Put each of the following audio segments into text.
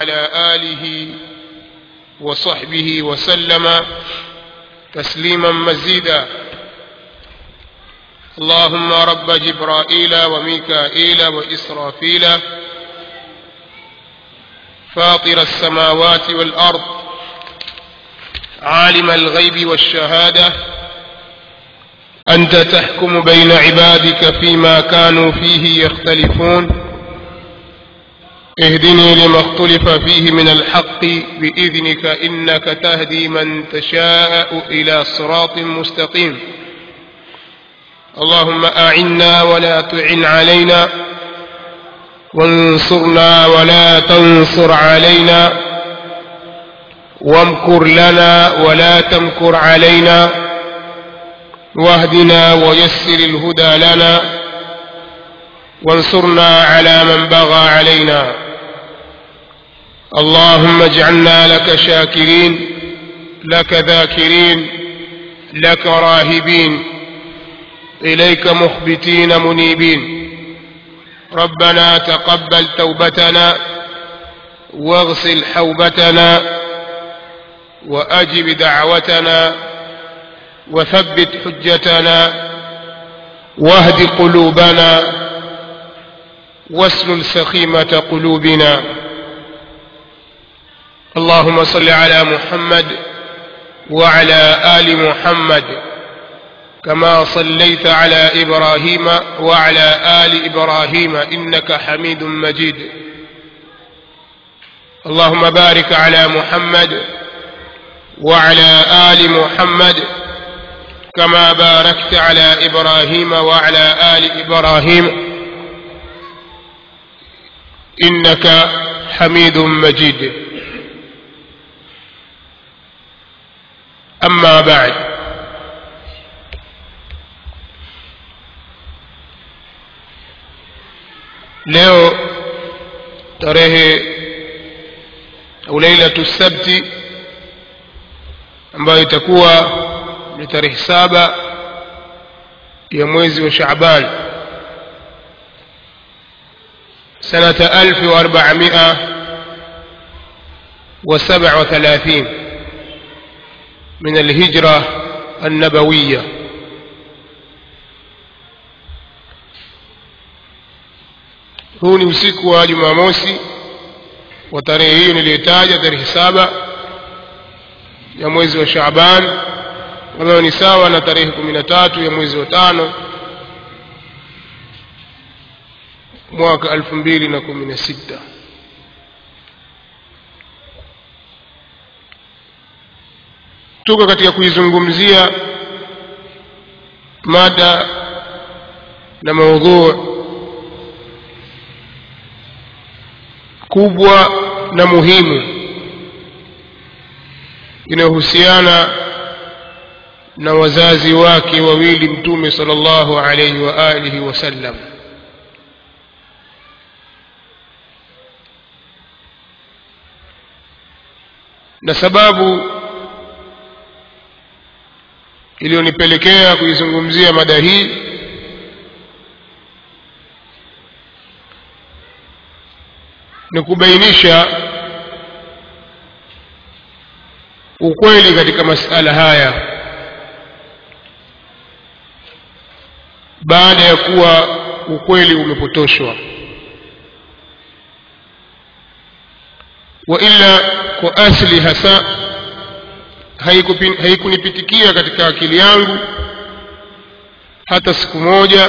وعلى آله وصحبه وسلم تسليما مزيدا اللهم رب جبرائيل وميكائيل وإسرافيل فاطر السماوات والأرض عالم الغيب والشهادة أنت تحكم بين عبادك فيما كانوا فيه يختلفون اهدني لما اختلف فيه من الحق بإذنك إنك تهدي من تشاء إلى صراط مستقيم اللهم أعنا ولا تعن علينا وانصرنا ولا تنصر علينا وامكر لنا ولا تمكر علينا واهدنا ويسر الهدى لنا وانصرنا على من بغى علينا اللهم اجعلنا لك شاكرين لك ذاكرين لك راهبين إليك مخبتين منيبين ربنا تقبل توبتنا واغسل حوبتنا وأجب دعوتنا وثبت حجتنا واهد قلوبنا واسلل سخيمة قلوبنا اللهم صل على محمد وعلى آل محمد كما صليت على إبراهيم وعلى آل إبراهيم إنك حميد مجيد اللهم بارك على محمد وعلى آل محمد كما باركت على إبراهيم وعلى آل إبراهيم إنك حميد مجيد أما بعد leo tarehe au lailatu sabti ambayo itakuwa ni tarehe saba ya mwezi wa shaaban sanata alfi wa arbamia وسبع وثلاثين من الهجرة النبوية huu ni usiku wa jumamosi wa tarehe hiyo niliyotaja tarehe saba ya mwezi wa shaaban ambayo ni sawa na tarehe kumi na tatu ya mwezi wa tano mwaka elfu mbili na kumi na sita tuko katika kuizungumzia mada na maudhuu kubwa na muhimu inayohusiana na wazazi wake wawili mtume sallallahu alayhi wa alihi wasallam na sababu iliyonipelekea kuizungumzia mada hii ni kubainisha ukweli katika masala haya baada ya kuwa ukweli umepotoshwa wa ila kwa asli hasa haikunipitikia katika akili yangu hata siku moja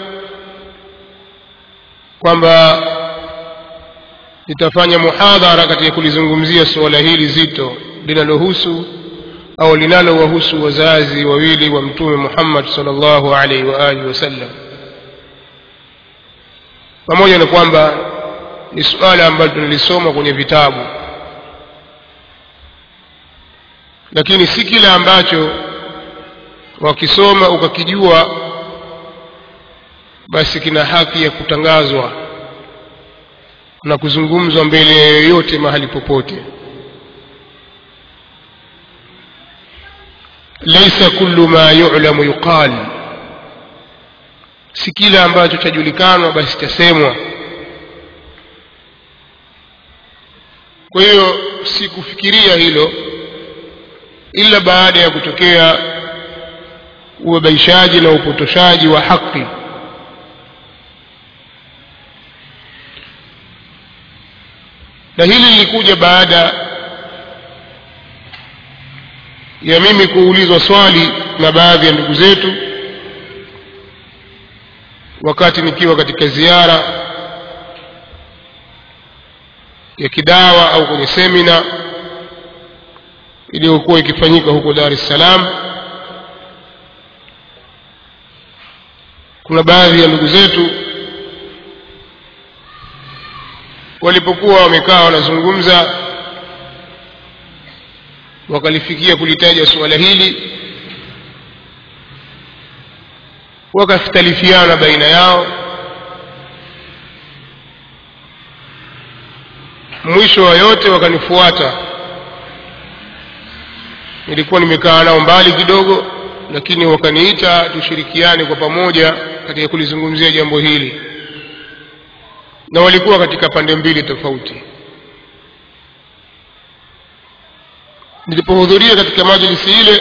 kwamba nitafanya muhadhara katika kulizungumzia suala hili zito linalohusu au linalowahusu wazazi wawili wa mtume Muhammad sallallahu alaihi wa alihi wasallam pamoja na kwamba ni suala ambalo tunalisoma kwenye vitabu lakini si kila ambacho wakisoma ukakijua basi kina haki ya kutangazwa na kuzungumzwa mbele ya yoyote mahali popote laisa kullu ma yu'lamu yuqal si kila ambacho chajulikanwa basi chasemwa kwa hiyo sikufikiria hilo ila baada ya kutokea ubabaishaji na upotoshaji wa haki na hili lilikuja baada ya mimi kuulizwa swali na baadhi ya ndugu zetu wakati nikiwa katika ziara ya kidawa au kwenye semina iliyokuwa ikifanyika huko Dar es Salaam. Kuna baadhi ya ndugu zetu walipokuwa wamekaa wanazungumza, wakalifikia kulitaja suala hili, wakakhtalifiana baina yao. Mwisho wa yote wakanifuata nilikuwa nimekaa nao mbali kidogo lakini wakaniita tushirikiane kwa pamoja katika kulizungumzia jambo hili na walikuwa katika pande mbili tofauti nilipohudhuria katika majlisi ile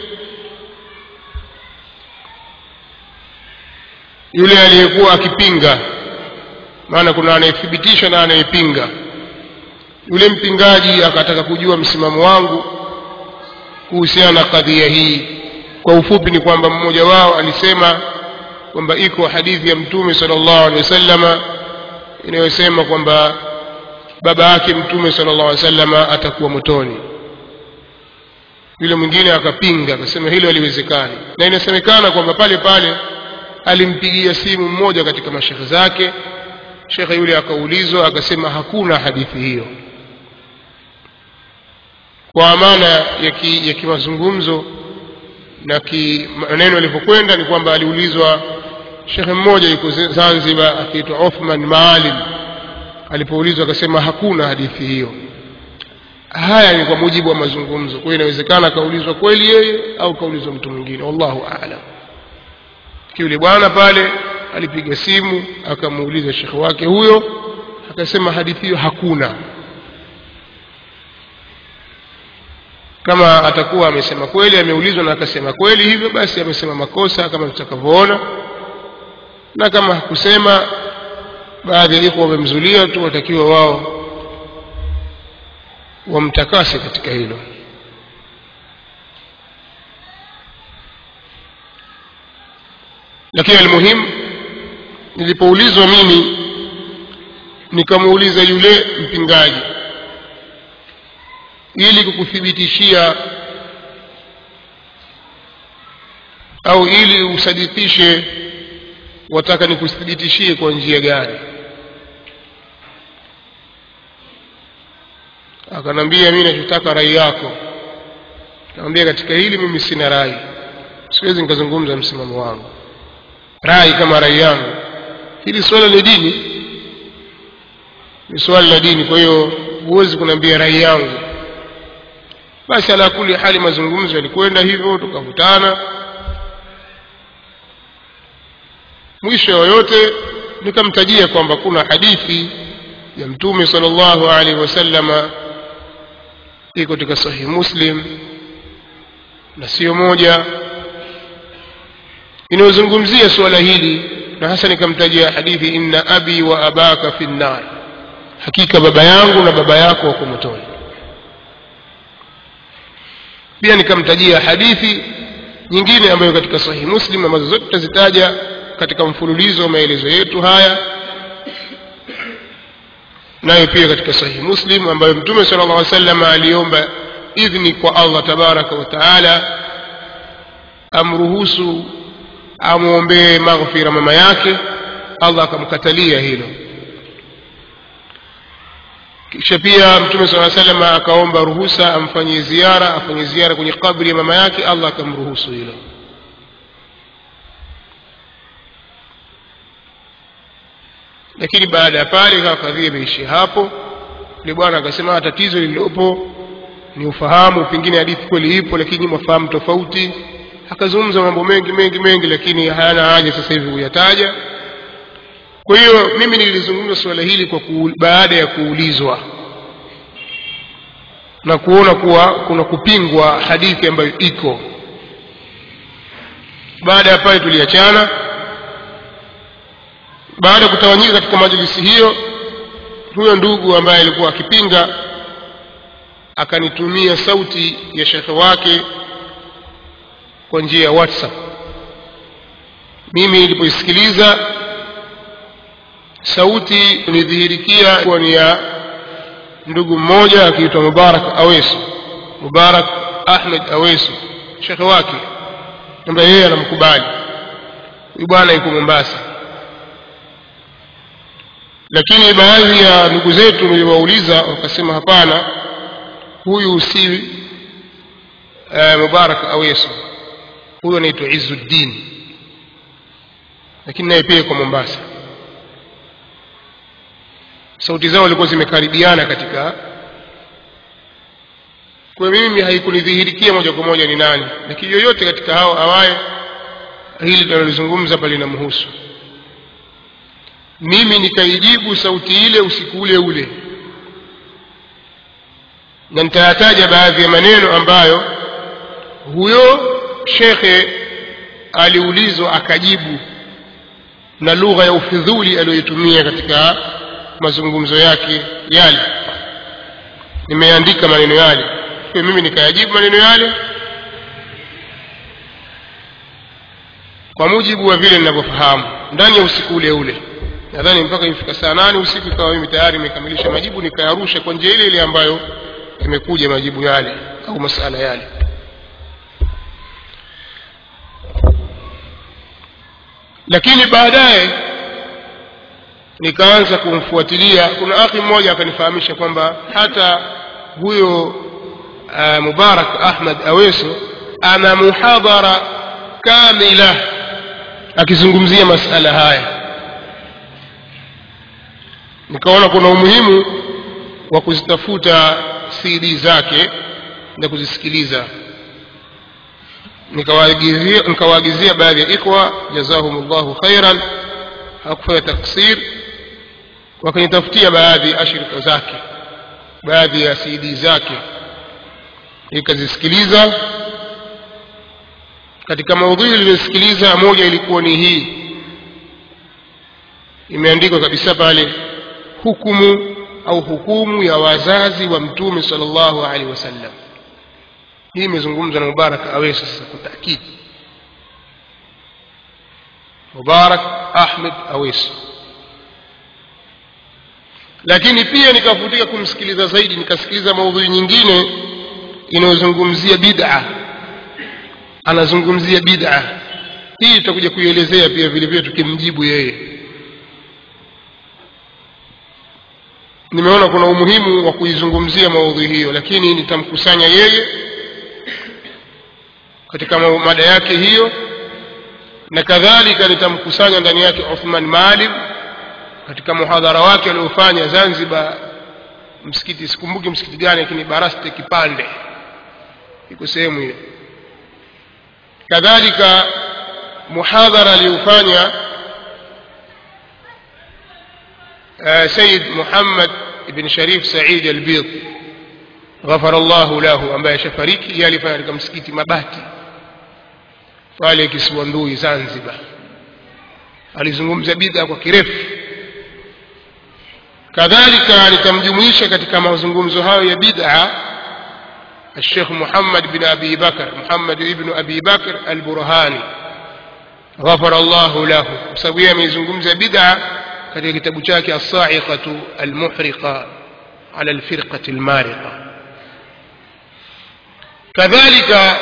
yule aliyekuwa akipinga maana kuna anayethibitisha na anayepinga yule mpingaji akataka kujua msimamo wangu kuhusiana na kadhia hii kwa ufupi ni kwamba mmoja wao alisema kwamba iko hadithi ya mtume sallallahu alaihi wasallama inayosema kwamba baba yake mtume sallallahu alaihi wasallama atakuwa motoni yule mwingine akapinga akasema hilo haliwezekani na inasemekana kwamba pale pale alimpigia simu mmoja katika mashekhe zake shekhe yule akaulizwa akasema hakuna hadithi hiyo kwa amana ya, ki, ya kimazungumzo na ki maneno yalivyokwenda ni kwamba aliulizwa shekhe mmoja yuko Zanzibar akiitwa Othman Maalim alipoulizwa akasema hakuna hadithi hiyo haya ni kwa mujibu wa mazungumzo kwa hiyo inawezekana akaulizwa kweli yeye au kaulizwa mtu mwingine wallahu aalam yule bwana pale alipiga simu akamuuliza shekhe wake huyo akasema hadithi hiyo hakuna kama atakuwa amesema kweli ameulizwa na akasema kweli hivyo basi amesema makosa kama tutakavyoona na kama hakusema baadhi ya iko wamemzulia tu watakiwa wao wamtakase katika hilo lakini almuhimu nilipoulizwa mimi nikamuuliza yule mpingaji ili kukuthibitishia au ili usadikishe wataka nikuthibitishie kwa njia gani akanambia mimi nachotaka rai yako namwambia katika hili mimi sina rai siwezi nikazungumza msimamo wangu rai kama rai yangu hili swala ni dini ni swala la dini kwa hiyo huwezi kuniambia rai yangu basi ala kuli hali mazungumzo yalikwenda hivyo tukavutana mwisho yoyote nikamtajia kwamba kuna hadithi ya mtume sallallahu alaihi wasallama iko katika sahihi muslim na sio moja inayozungumzia suala hili na hasa nikamtajia hadithi inna abi wa abaka fi nnar hakika baba yangu na baba yako wako motoni pia nikamtajia hadithi nyingine ambayo katika sahihi muslim ambazo zote tutazitaja katika mfululizo wa maelezo yetu haya nayo pia katika sahihi muslim ambayo mtume sala llah sallam aliomba idhni kwa allah tabaraka wa taala amruhusu amwombee maghfira mama yake allah akamkatalia hilo kisha pia mtume saa salam akaomba ruhusa amfanyie ziara afanye ziara kwenye kabri ya mama yake allah akamruhusu hilo lakini baada ya pale ikawa kadhia imeishia hapo yule bwana akasema tatizo lililopo ni ufahamu pengine hadithi kweli ipo lakini mafahamu tofauti akazungumza mambo mengi mengi mengi lakini hayana haja sasa hivi kuyataja kwa hiyo mimi nilizungumza suala hili kwa kuul, baada ya kuulizwa na kuona kuwa kuna kupingwa hadithi ambayo iko baada ya pale tuliachana baada ya kutawanyika katika majlisi hiyo huyo ndugu ambaye alikuwa akipinga akanitumia sauti ya shekhe wake kwa njia ya whatsapp mimi nilipoisikiliza sauti nidhihirikia kuwa ni ya ndugu mmoja akiitwa mubarak awesu mubarak ahmed awesu shekhe wake ambaye yeye anamkubali huyu bwana yuko mombasa lakini baadhi ya ndugu zetu niliwauliza wakasema hapana huyu si uh, mubarak awesu huyu anaitwa izuddin lakini naye pia yuko mombasa sauti zao zilikuwa zimekaribiana katika kwa mimi haikunidhihirikia moja kwa moja ni nani lakini yoyote katika hao awaye hili tunalozungumza pale linamhusu mimi nikaijibu sauti ile usiku ule ule na nitayataja baadhi ya maneno ambayo huyo shekhe aliulizwa akajibu na lugha ya ufidhuli aliyoitumia katika mazungumzo yake yale nimeandika maneno yale kwa mimi nikayajibu maneno yale kwa mujibu wa vile ninavyofahamu ndani ya usiku ule ule nadhani mpaka imefika saa nane usiku ikawa mimi tayari nimekamilisha majibu nikayarusha kwa njia ile ile ambayo imekuja majibu yale au masala yale lakini baadaye nikaanza kumfuatilia kuna akhi mmoja akanifahamisha kwamba hata huyo uh, mubarak ahmad aweso ana muhadhara kamila akizungumzia masala haya nikaona kuna umuhimu wa kuzitafuta cd zake na kuzisikiliza nikawaagizia nikawaagizia baadhi ya ikhwa jazahumullahu khairan hakufanya taksir wakanitafutia baadhi ya ashirika zake baadhi ya cd zake nikazisikiliza katika maudhui niliyosikiliza moja ilikuwa ni hii imeandikwa kabisa pale hukumu au hukumu ya wazazi wa mtume sallallahu alaihi wasallam hii imezungumzwa na mubarak awesi sasa kwa taakidi mubarak ahmed awesi lakini pia nikafutika kumsikiliza zaidi nikasikiliza maudhui nyingine inayozungumzia bid'a anazungumzia bid'a hii tutakuja kuielezea pia vile vile tukimjibu yeye nimeona kuna umuhimu wa kuizungumzia maudhui hiyo lakini nitamkusanya yeye katika mada yake hiyo na kadhalika nitamkusanya ndani yake Uthman Maalim katika muhadhara wake aliofanya Zanzibar msikiti sikumbuki msikiti gani lakini Baraste Kipande iko sehemu hiyo kadhalika muhadhara aliofanya uh, Said Muhammad ibn Sharif Said al-Bid غفر الله له ambaye shafariki yeye alifanya katika msikiti Mabati pale Kisiwandui Zanzibar alizungumza bid'a kwa kirefu kadhalika nitamjumuisha katika mazungumzo hayo ya bid'a الشيخ محمد بن أبي بكر محمد بن أبي بكر البرهاني غفر الله له سويا من زنقمز بدعة katika kitabu chake as-sa'iqatu al-muhriqa ala al-firqati al-mariqa kadhalika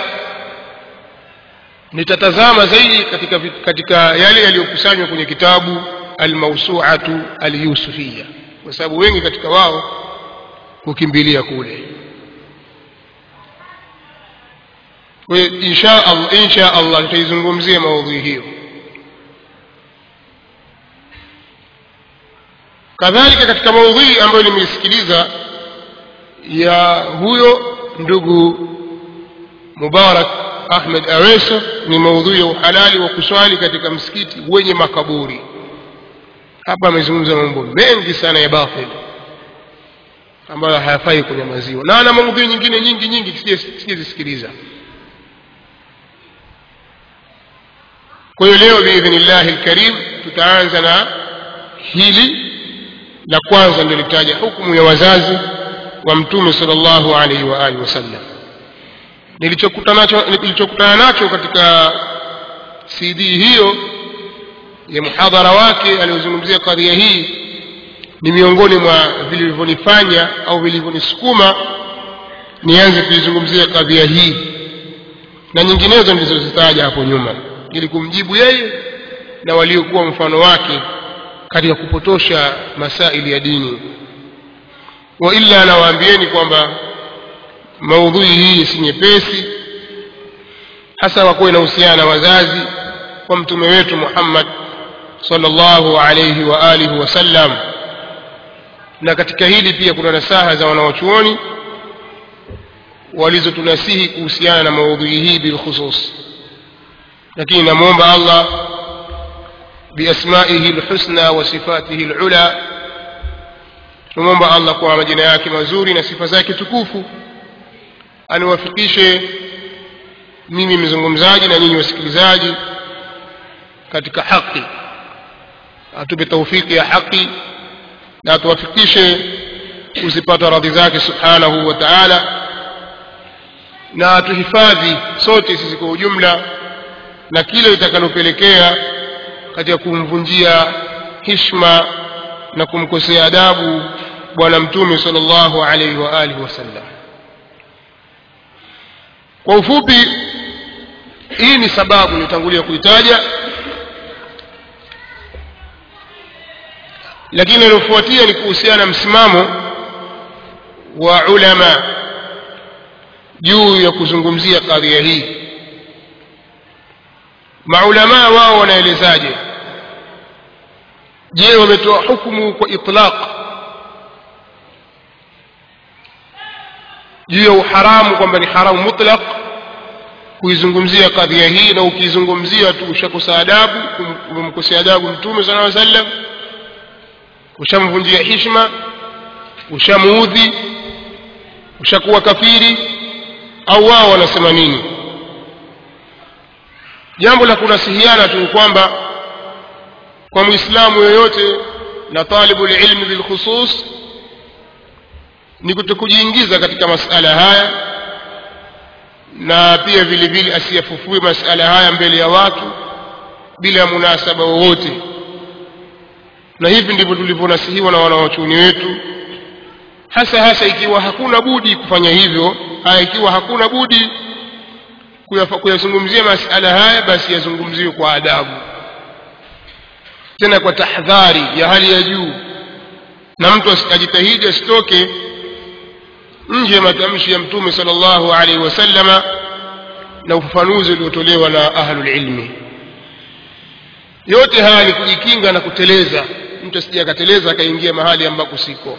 nitatazama zaidi katika katika yale yaliyokusanywa kwenye kitabu al-mawsu'atu al-yusufiyya kwa sababu wengi katika wao kukimbilia kule kwa hiyo insha Allah insha Allah tutaizungumzia maudhui hiyo kadhalika katika maudhui ambayo nimeisikiliza ya huyo ndugu Mubarak Ahmed Aweso ni maudhui ya uhalali wa kuswali katika msikiti wenye makaburi hapa amezungumza mambo mengi sana ya batil ambayo hayafai kunyamaziwa na ana maudhui nyingine nyingi nyingi sijazisikiliza kwa hiyo leo biidhnillahi lkarim tutaanza na hili la kwanza ndio litaja hukumu ya wazazi wa mtume sal llahu alaihi wa alihi wasallam nilichokutana nacho, nilichokutana nacho katika cd hiyo ya muhadhara wake aliyozungumzia kadhia hii ni miongoni mwa vilivyonifanya au vilivyonisukuma nianze kuizungumzia kadhia hii na nyinginezo nilizozitaja hapo nyuma ili kumjibu yeye na waliokuwa mfano wake katika kupotosha masaili ya dini wa illa nawaambieni kwamba maudhui hii si nyepesi hasa kwa kuwa inahusiana na wazazi kwa mtume wetu muhammad sallallahu alayhi wa alihi wasallam na katika hili pia kuna nasaha za wanawachuoni walizotunasihi kuhusiana na maudhui hii bilkhusus lakini namwomba allah biasmaihi lhusna wa sifatihi lula tunamwomba allah kwa majina yake mazuri na sifa zake tukufu aniwafikishe mimi mzungumzaji na nyinyi wasikilizaji katika haki atupe taufiki ya haki na atuwafikishe kuzipata radhi zake subhanahu wa taala na atuhifadhi sote sisi kwa ujumla na kile itakalopelekea katika kumvunjia hishma na kumkosea adabu bwana mtume sal llahu alaihi wa alihi wasallam kwa ufupi hii ni sababu nilitangulia kuitaja lakini inayofuatia ni kuhusiana na msimamo wa ulama juu ya kuzungumzia kadhia hii maulamaa wao wanaelezaje je wametoa hukumu kwa itlaq juu ya uharamu kwamba ni haramu mutlaq kuizungumzia kadhia hii na ukiizungumzia tu ushakosa adabu umemkosea adabu mtume sala aa sallam ushamvunjia hishma ushamuudhi ushakuwa kafiri au wao wanasema nini jambo la kunasihiana tu kwamba kwa mwislamu yoyote na talibu lilmi bilkhusus ni kutokujiingiza katika masala haya na pia vile vile asiyafufue masala haya mbele ya watu bila munasaba wowote na hivi ndivyo tulivyonasihiwa na wanawachuoni wetu hasa hasa ikiwa hakuna budi kufanya hivyo haya ikiwa hakuna budi kuyazungumzia masala haya basi yazungumziwe kwa adabu tena kwa tahdhari ya hali ya juu na mtu ajitahidi asitoke nje ya matamshi ya mtume sala llahu alaihi wasallama na ufafanuzi uliotolewa na ahlulilmi yote haya ni kujikinga na kuteleza mtu asija akateleza akaingia mahali ambako siko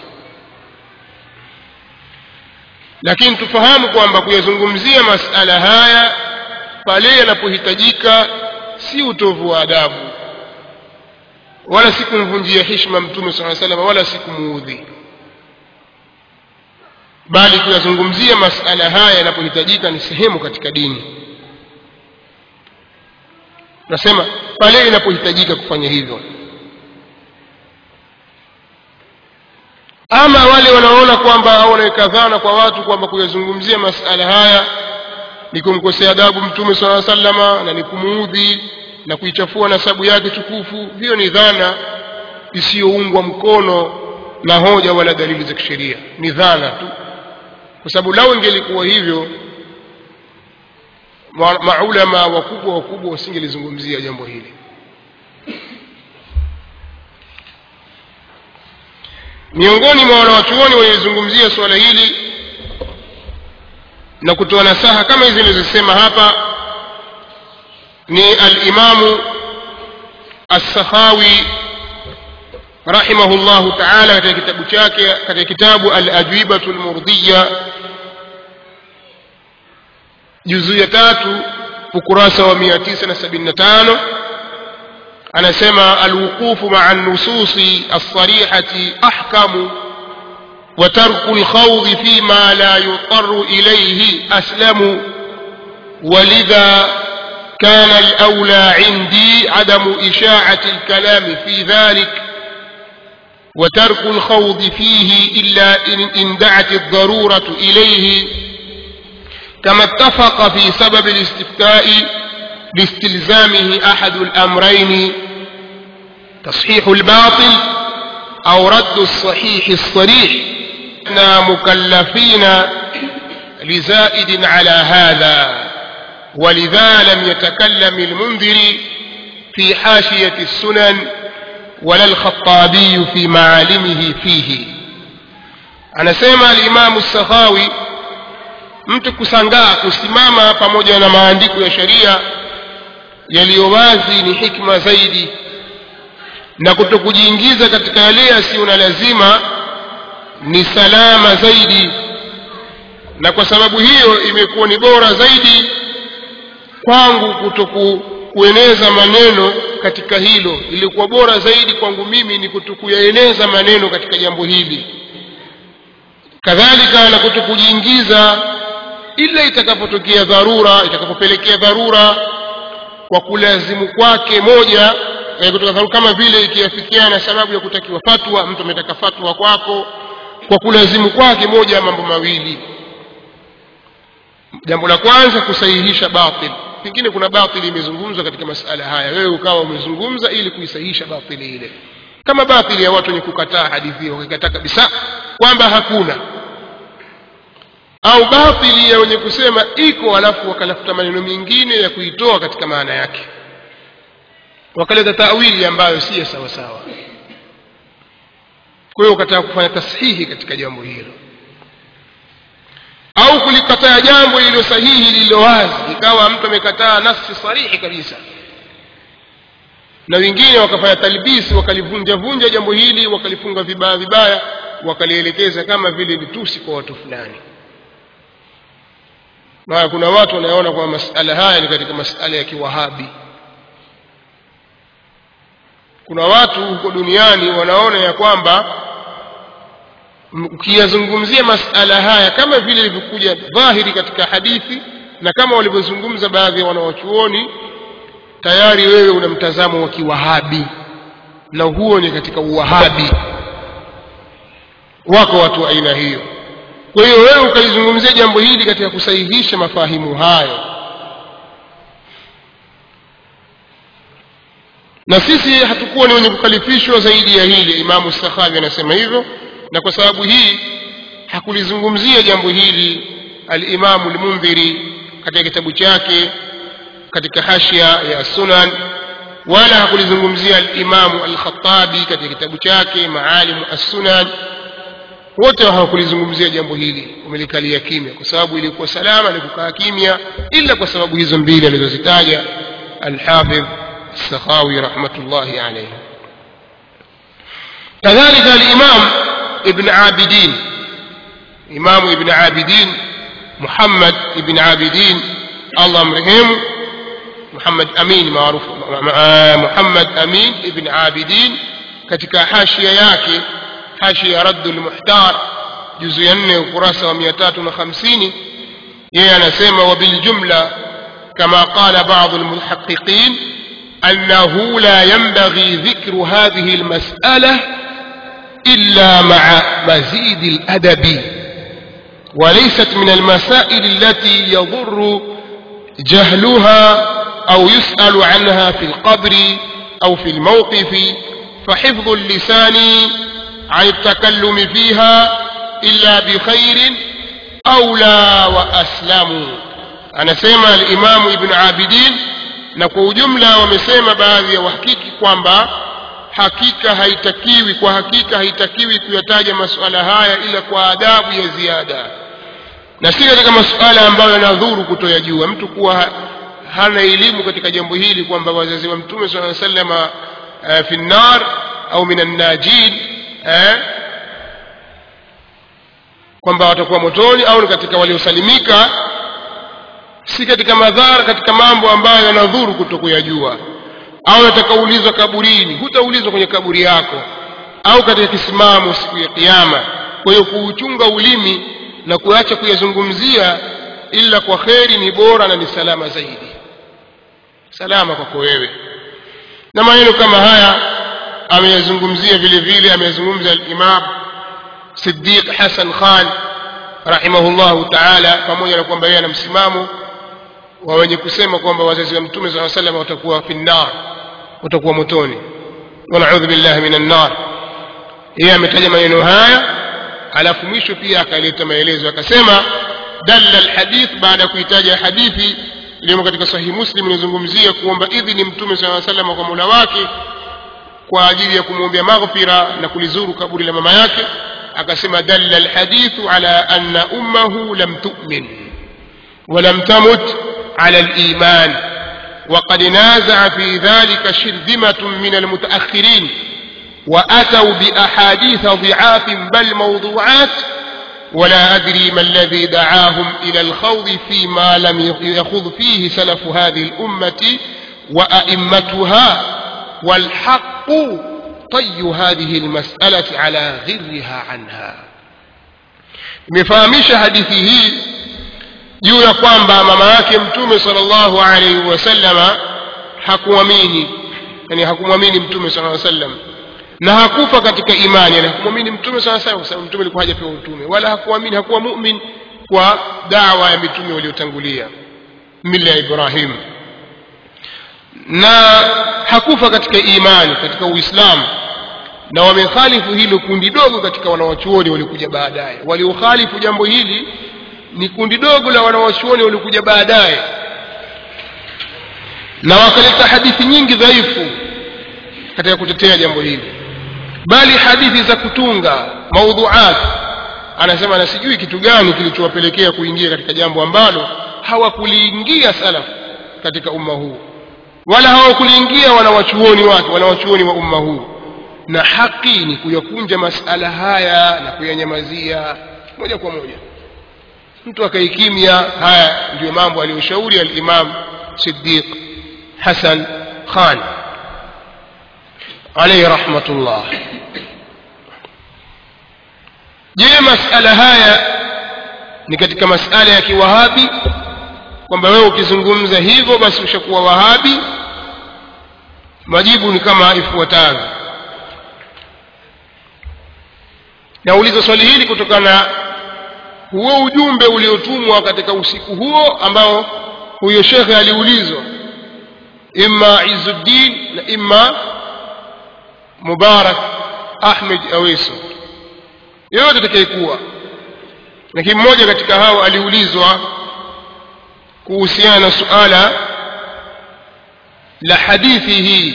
lakini tufahamu kwamba kuyazungumzia masala haya pale yanapohitajika si utovu wa adabu wala si kumvunjia hishma mtume saa salam wala si kumuudhi bali kuyazungumzia masala haya yanapohitajika ni sehemu katika dini nasema pale inapohitajika kufanya hivyo ama wale wanaona kwamba au wanaweka dhana kwa watu kwamba kuyazungumzia masala haya ni kumkosea adabu mtume saa salama na ni kumuudhi na kuichafua nasabu yake tukufu hiyo ni dhana isiyoungwa mkono na hoja wala dalili za kisheria ni dhana tu kwa sababu lau ingelikuwa hivyo maulama wakubwa wakubwa wasingelizungumzia jambo hili miongoni mwa wanawachuoni waliozungumzia suala hili na kutoa nasaha kama hizi nilizosema hapa ni alimamu assakhawi rahimahu llahu taala katika kitabu chake katika kitabu alajwibatu lmurdhiya juzuu ya tatu ukurasa wa mia tisa na sabini na tano anasema alwuqufu maa nususi alsarihati ahkamu وترك الخوض فيما لا يضطر إليه أسلم ولذا كان الأولى عندي عدم إشاعة الكلام في ذلك وترك الخوض فيه إلا إن, إن دعت الضرورة إليه كما اتفق في سبب الاستفتاء لاستلزامه أحد الأمرين تصحيح الباطل أو رد الصحيح الصريح احنا مكلفين لزائد على هذا ولذا لم يتكلم المنذر في حاشية السنن ولا الخطابي في معالمه فيه anasema alimamu sakhawi mtu kusangaa kusimama pamoja na maandiko ya sheria yaliyo wazi ni hikma zaidi na kutokujiingiza katika yale yasiyo na lazima ni salama zaidi na kwa sababu hiyo imekuwa ni bora zaidi kwangu kutoku kueneza maneno katika hilo ilikuwa bora zaidi kwangu mimi ni kutokuyaeneza maneno katika jambo hili kadhalika na kutokujiingiza ila itakapotokea dharura itakapopelekea dharura kwa kulazimu kwake moja eh, kutoka dharura kama vile ikiafikiana na sababu ya kutakiwa fatwa mtu ametaka fatwa kwako kwa kulazimu kwake moja ya mambo mawili jambo la kwanza kusahihisha batil pengine kuna batili imezungumzwa katika masala haya wewe ukawa umezungumza ili kuisahihisha batili ile kama batili ya watu wenye kukataa hadithi hiyo wakikataa kabisa kwamba hakuna au batili ya wenye kusema iko alafu wakalafuta maneno mengine ya kuitoa katika maana yake wakaleta tawili ambayo si ya sawa sawa kwa hiyo ukataka kufanya tashihi katika jambo hilo au kulikataa jambo lililo sahihi lililo wazi ikawa mtu amekataa nafsi sarihi kabisa na wengine wakafanya talbisi wakalivunja vunja jambo hili wakalifunga vibaya vibaya wakalielekeza kama vile litusi kwa watu fulani na kuna watu wanaona kwamba masala haya ni katika masala ya kiwahabi kuna watu huko duniani wanaona ya kwamba ukiyazungumzia masala haya kama vile ilivyokuja dhahiri katika hadithi na kama walivyozungumza baadhi ya wanawachuoni tayari wewe una mtazamo wa kiwahabi na huo ni katika uwahabi wako watu wa aina hiyo kwa hiyo wewe ukalizungumzia jambo hili katika kusahihisha mafahimu hayo na sisi hatukuwa ni wenye kukalifishwa zaidi ya hili imamu sakhavi anasema hivyo na kwa sababu hii hakulizungumzia jambo hili alimamu lmundhiri katika kitabu chake katika hashia ya sunan wala hakulizungumzia alimamu alkhatabi katika kitabu chake maalimu assunan wote hawakulizungumzia jambo hili wamelikalia kimya kwa sababu ilikuwa salama ni kukaa kimya ila kwa sababu hizo mbili alizozitaja alhafidh السخاوي رحمة الله عليه كذلك الإمام ابن عابدين إمام ابن عابدين محمد ابن عابدين الله مرحمه محمد أمين معروف محمد أمين ابن عابدين katika hashia yake hashia raddu lmuhtar juzu ya nne ukurasa wa mia tatu na hamsini yeye anasema wabiljumla kama qala badu lmuhaqiqin أنه لا ينبغي ذكر هذه المسألة إلا مع مزيد الأدب وليست من المسائل التي يضر جهلها أو يسأل عنها في القبر أو في الموقف فحفظ اللسان عن التكلم فيها إلا بخير أولى وأسلم أنا سيما الإمام ابن عابدين na kwa ujumla wamesema baadhi ya wahakiki kwamba hakika haitakiwi kwa hakika haitakiwi kuyataja masuala haya ila kwa adabu ya ziada na si katika masuala ambayo yanadhuru kutoyajua mtu kuwa hana elimu katika jambo hili kwamba wazazi wa mtume saa salama uh, fi nnar au min annajin eh, kwamba watakuwa motoni au ni katika waliosalimika si katika madhara katika mambo ambayo yanadhuru kutokuyajua au yatakaulizwa kaburini hutaulizwa kwenye kaburi yako au katika kisimamo siku ya kiyama kwa hiyo kuuchunga ulimi na kuacha kuyazungumzia ila kwa kheri ni bora na ni salama zaidi salama kwako wewe na maneno kama haya ameyazungumzia vile vile ameyazungumza al-Imam Siddiq Hassan Khan rahimahullahu ta'ala pamoja na kwamba yeye ana msimamo wa wenye kusema kwamba wazazi wa mtume sallallahu alaihi wasallam watakuwa finnar watakuwa motoni wanaudhu billahi minan nar yeye ametaja maneno haya alafu mwisho pia akaleta maelezo akasema dalla alhadith baada ya kuitaja hadithi iliyomo katika sahihi muslim inazungumzia kuomba idhini mtume sallallahu alaihi wasallam kwa Mola wake kwa ajili ya kumwombea maghfira na kulizuru kaburi la mama yake akasema dalla alhadithu ala anna ummahu lam tu'min ولم تمت على الإيمان وقد نازع في ذلك شرذمة من المتأخرين وأتوا بأحاديث ضعاف بل موضوعات ولا أدري ما الذي دعاهم إلى الخوض فيما لم يخوض فيه سلف هذه الأمة وأئمتها والحق طي هذه المسألة على غرها عنها مفهمش حديثه juu ya kwamba mama yake mtume sallallahu alaihi wasallama hakuamini yani hakumwamini mtume sallallahu alaihi wasallam na hakufa katika imani yani hakumwamini mtume sallallahu alaihi wasallam kwa sababu mtume alikuwa hajapewa utume wala hakuamini hakuwa mu'min kwa dawa ya mitume waliotangulia mila ya Ibrahim na hakufa katika imani katika Uislamu na wamekhalifu hilo kundi dogo katika wanawachuoni waliokuja baadaye waliokhalifu jambo hili ni kundi dogo la wanawachuoni waliokuja baadaye na wakaleta hadithi nyingi dhaifu katika kutetea jambo hili bali hadithi za kutunga maudhuat anasema na sijui kitu gani kilichowapelekea kuingia katika jambo ambalo hawakuliingia salaf katika umma huu wala hawakuliingia wanawachuoni wake wanawachuoni wa umma huu na haki ni kuyakunja masala haya na kuyanyamazia moja kwa moja mtu akaikimya haya ndiyo mambo aliyoshauri al-Imam Siddiq Hassan Khan alayhi rahmatullah je masala haya ni katika masala ya kiwahabi kwamba wewe ukizungumza hivyo basi ushakuwa wahabi majibu ni kama ifuatavyo nauliza swali hili kutokana na huo ujumbe uliotumwa katika usiku huo ambao huyo shekhe aliulizwa imma Izzuddin na imma Mubarak Ahmed Aweso yote atakayekuwa lakini mmoja katika hao aliulizwa kuhusiana na suala la hadithi hii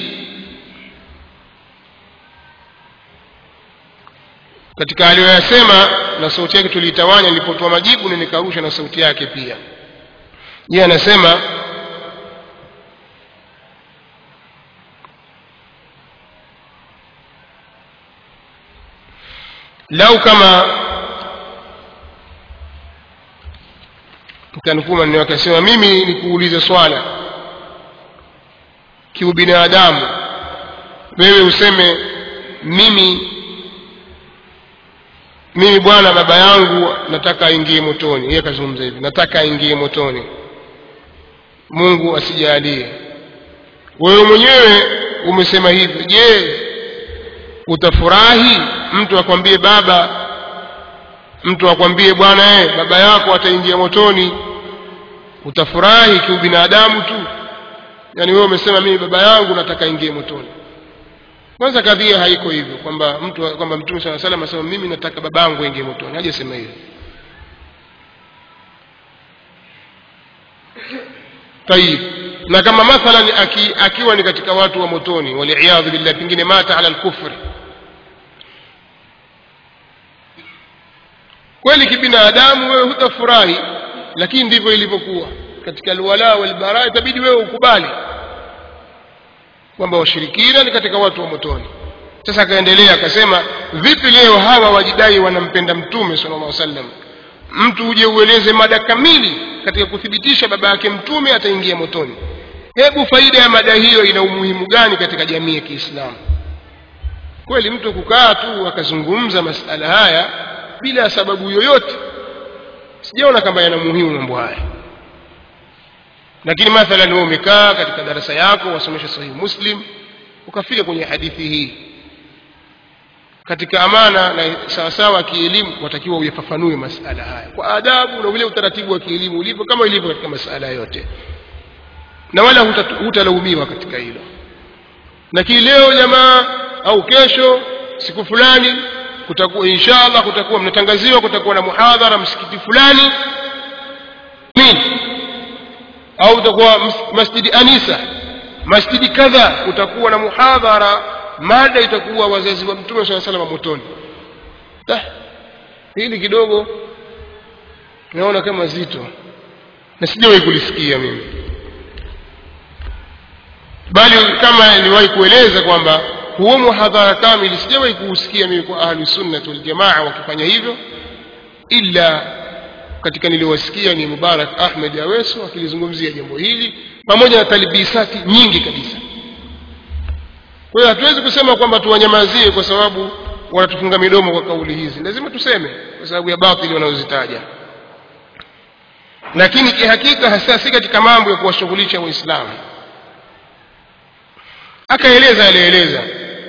katika aliyoyasema na sauti yake tuliitawanya nilipotoa majibu na nikarusha na sauti yake pia yeye anasema lau kama mtanukuu maneno yake asema mimi nikuulize swala kiubinadamu wewe useme mimi mimi bwana baba yangu nataka aingie motoni yeye akazungumza hivi nataka aingie motoni Mungu asijalie wewe mwenyewe umesema hivyo je utafurahi mtu akwambie baba mtu akwambie bwana eh baba yako ataingia motoni utafurahi kiubinadamu tu yani wewe umesema mimi baba yangu nataka aingie motoni kwanza kadhia haiko hivyo kwamba mtu kwamba mtume swalla salam asema mimi nataka babangu aingie motoni hajasema hivyo tayib na kama mathalan aki, akiwa ni katika watu wa motoni waliyadhu billah pengine mata ala alkufri kweli kibinadamu wewe hutafurahi lakini ndivyo ilivyokuwa katika alwala walbara itabidi wewe ukubali kwamba washirikina ni katika watu wa motoni sasa akaendelea akasema vipi leo hawa wajidai wanampenda mtume sallallahu alaihi wasallam mtu uje ueleze mada kamili katika kuthibitisha baba yake mtume ataingia motoni hebu faida ya mada hiyo ina umuhimu gani katika jamii ya Kiislamu kweli mtu kukaa tu akazungumza masala haya bila sababu yoyote sijaona kama yana muhimu mambo haya lakini mathalan wewe umekaa katika darasa yako wasomesha sahihi muslim ukafika kwenye hadithi hii katika amana na sawasawa kielimu watakiwa uyafafanue masala haya kwa adabu na ule utaratibu wa kielimu ulivyo kama ilivyo katika masala yote na wala hutalaumiwa katika hilo lakini leo jamaa au kesho siku fulani kutakuwa inshallah kutakuwa mnatangaziwa kutakuwa na muhadhara msikiti fulani nini au utakuwa masjidi anisa masjidi kadha utakuwa na muhadhara mada itakuwa wazazi wa mtume saa salama motoni ah, hili kidogo naona kama zito na sijawahi kulisikia mimi bali kama niliwahi kueleza kwamba huo muhadhara kamili sijawahi kuusikia mimi kwa ahlu sunnat waljamaa wakifanya hivyo ila katika niliwasikia ni mubarak ahmed aweso akilizungumzia jambo hili pamoja na talbisati nyingi kabisa kwa hiyo hatuwezi kusema kwamba tuwanyamazie kwa sababu wanatufunga midomo kwa kauli hizi lazima tuseme kwa sababu ya batili wanazozitaja lakini kihakika hasa si katika mambo ya kuwashughulisha waislamu akaeleza alieleza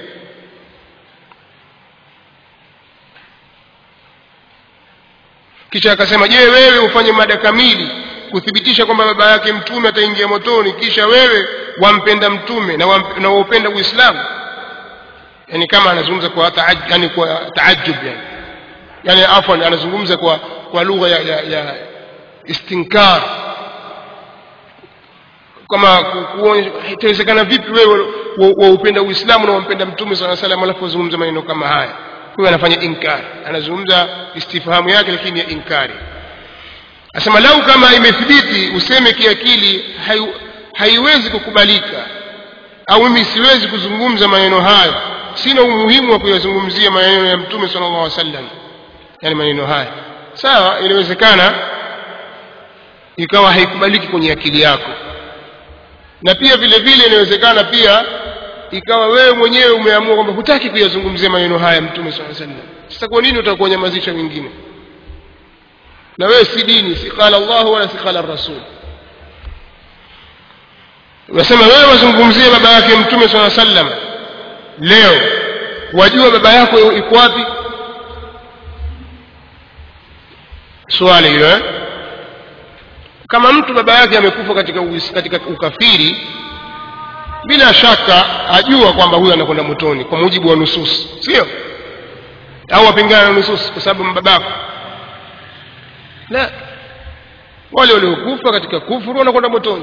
kisha akasema je wewe ufanye mada kamili kuthibitisha kwamba baba yake mtume ataingia motoni kisha wewe wampenda mtume na wamp- na waupenda uislamu yani kama anazungumza kwa taaj, yani kwa taajub yani yani afwan anazungumza kwa kwa lugha ya, ya, ya istinkar kama ku- kuonyesha itawezekana vipi wewe wa- waupenda uislamu na wampenda mtume saa salam alafu wazungumza maneno kama haya huyo anafanya inkar anazungumza istifhamu yake lakini ya inkari asema lau kama imethibiti useme kiakili hai, haiwezi kukubalika au mimi siwezi kuzungumza maneno hayo sina umuhimu wa kuyazungumzia maneno ya mtume sala llahu wasallam yani maneno haya sawa inawezekana ikawa haikubaliki kwenye akili yako na pia vile vile inawezekana pia ikawa wewe mwenyewe umeamua kwamba hutaki kuyazungumzia maneno haya mtume saa sallam sasa kwa nini utakuwa nyamazisha wengine na wewe si dini si qala Allah wala si qala rasul unasema wewe wazungumzie baba yake mtume saa sallam leo wajua baba yako iko wapi swali hilo eh? kama mtu baba yake amekufa katika, uis- katika ukafiri bila shaka ajua kwamba huyo anakwenda motoni kwa mujibu wa nusus sio au wapingana na nusus kwa sababu mbabako la wale waliokufa katika kufuru wanakwenda motoni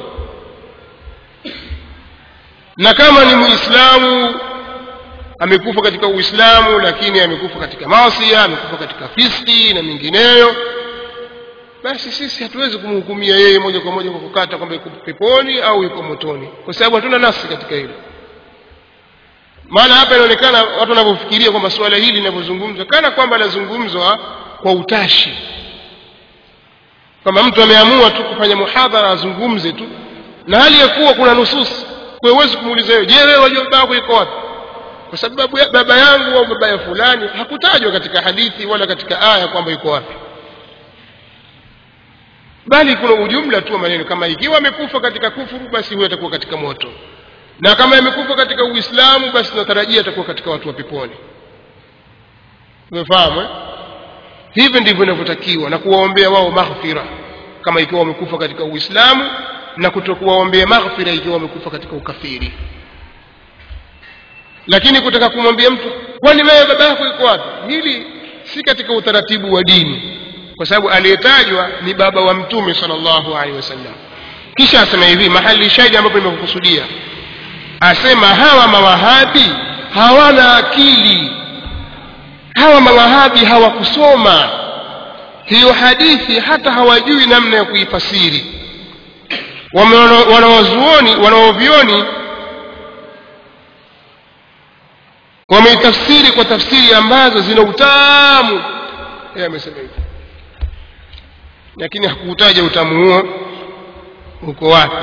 na kama ni muislamu amekufa katika uislamu lakini amekufa katika masia amekufa katika fiski na mingineyo basi sisi hatuwezi kumhukumia yeye moja kwa moja kwa kukata kwamba yuko peponi au yuko motoni kwa sababu hatuna nasi katika hilo maana hapa inaonekana watu wanavyofikiria kwamba suala hili linavyozungumzwa kana kwamba linazungumzwa kwa utashi kwamba mtu ameamua tu kufanya muhadhara azungumze tu na hali ya kuwa kuna nusus kwa hiyo huwezi kumuuliza wewe je wewe wajua baba yako yuko wapi kwa sababu ya baba yangu au baba ya fulani hakutajwa katika hadithi wala katika aya kwamba yuko wapi bali kuna ujumla tu wa maneno kama ikiwa amekufa katika kufuru basi huyo atakuwa katika moto na kama amekufa katika uislamu basi tunatarajia atakuwa katika watu wa peponi umefahamu eh? hivyo ndivyo inavyotakiwa na kuwaombea wao maghfira kama ikiwa wamekufa katika uislamu na kutokuwaombea maghfira ikiwa wamekufa katika ukafiri lakini kutaka kumwambia mtu kwani wewe baba yako yuko wapi hili si katika utaratibu wa dini kwa sababu aliyetajwa ni baba wa mtume sallallahu alaihi wasallam kisha asema hivi mahali shahidi ambapo nimekusudia asema hawa mawahabi hawana akili hawa mawahabi hawakusoma hiyo hadithi hata hawajui namna ya kuifasiri Wame- wana- wanawazuoni wanaovioni wameitafsiri kwa tafsiri ambazo zina utamu yeye amesema hivyo lakini hakuutaja utamu huo uko wapi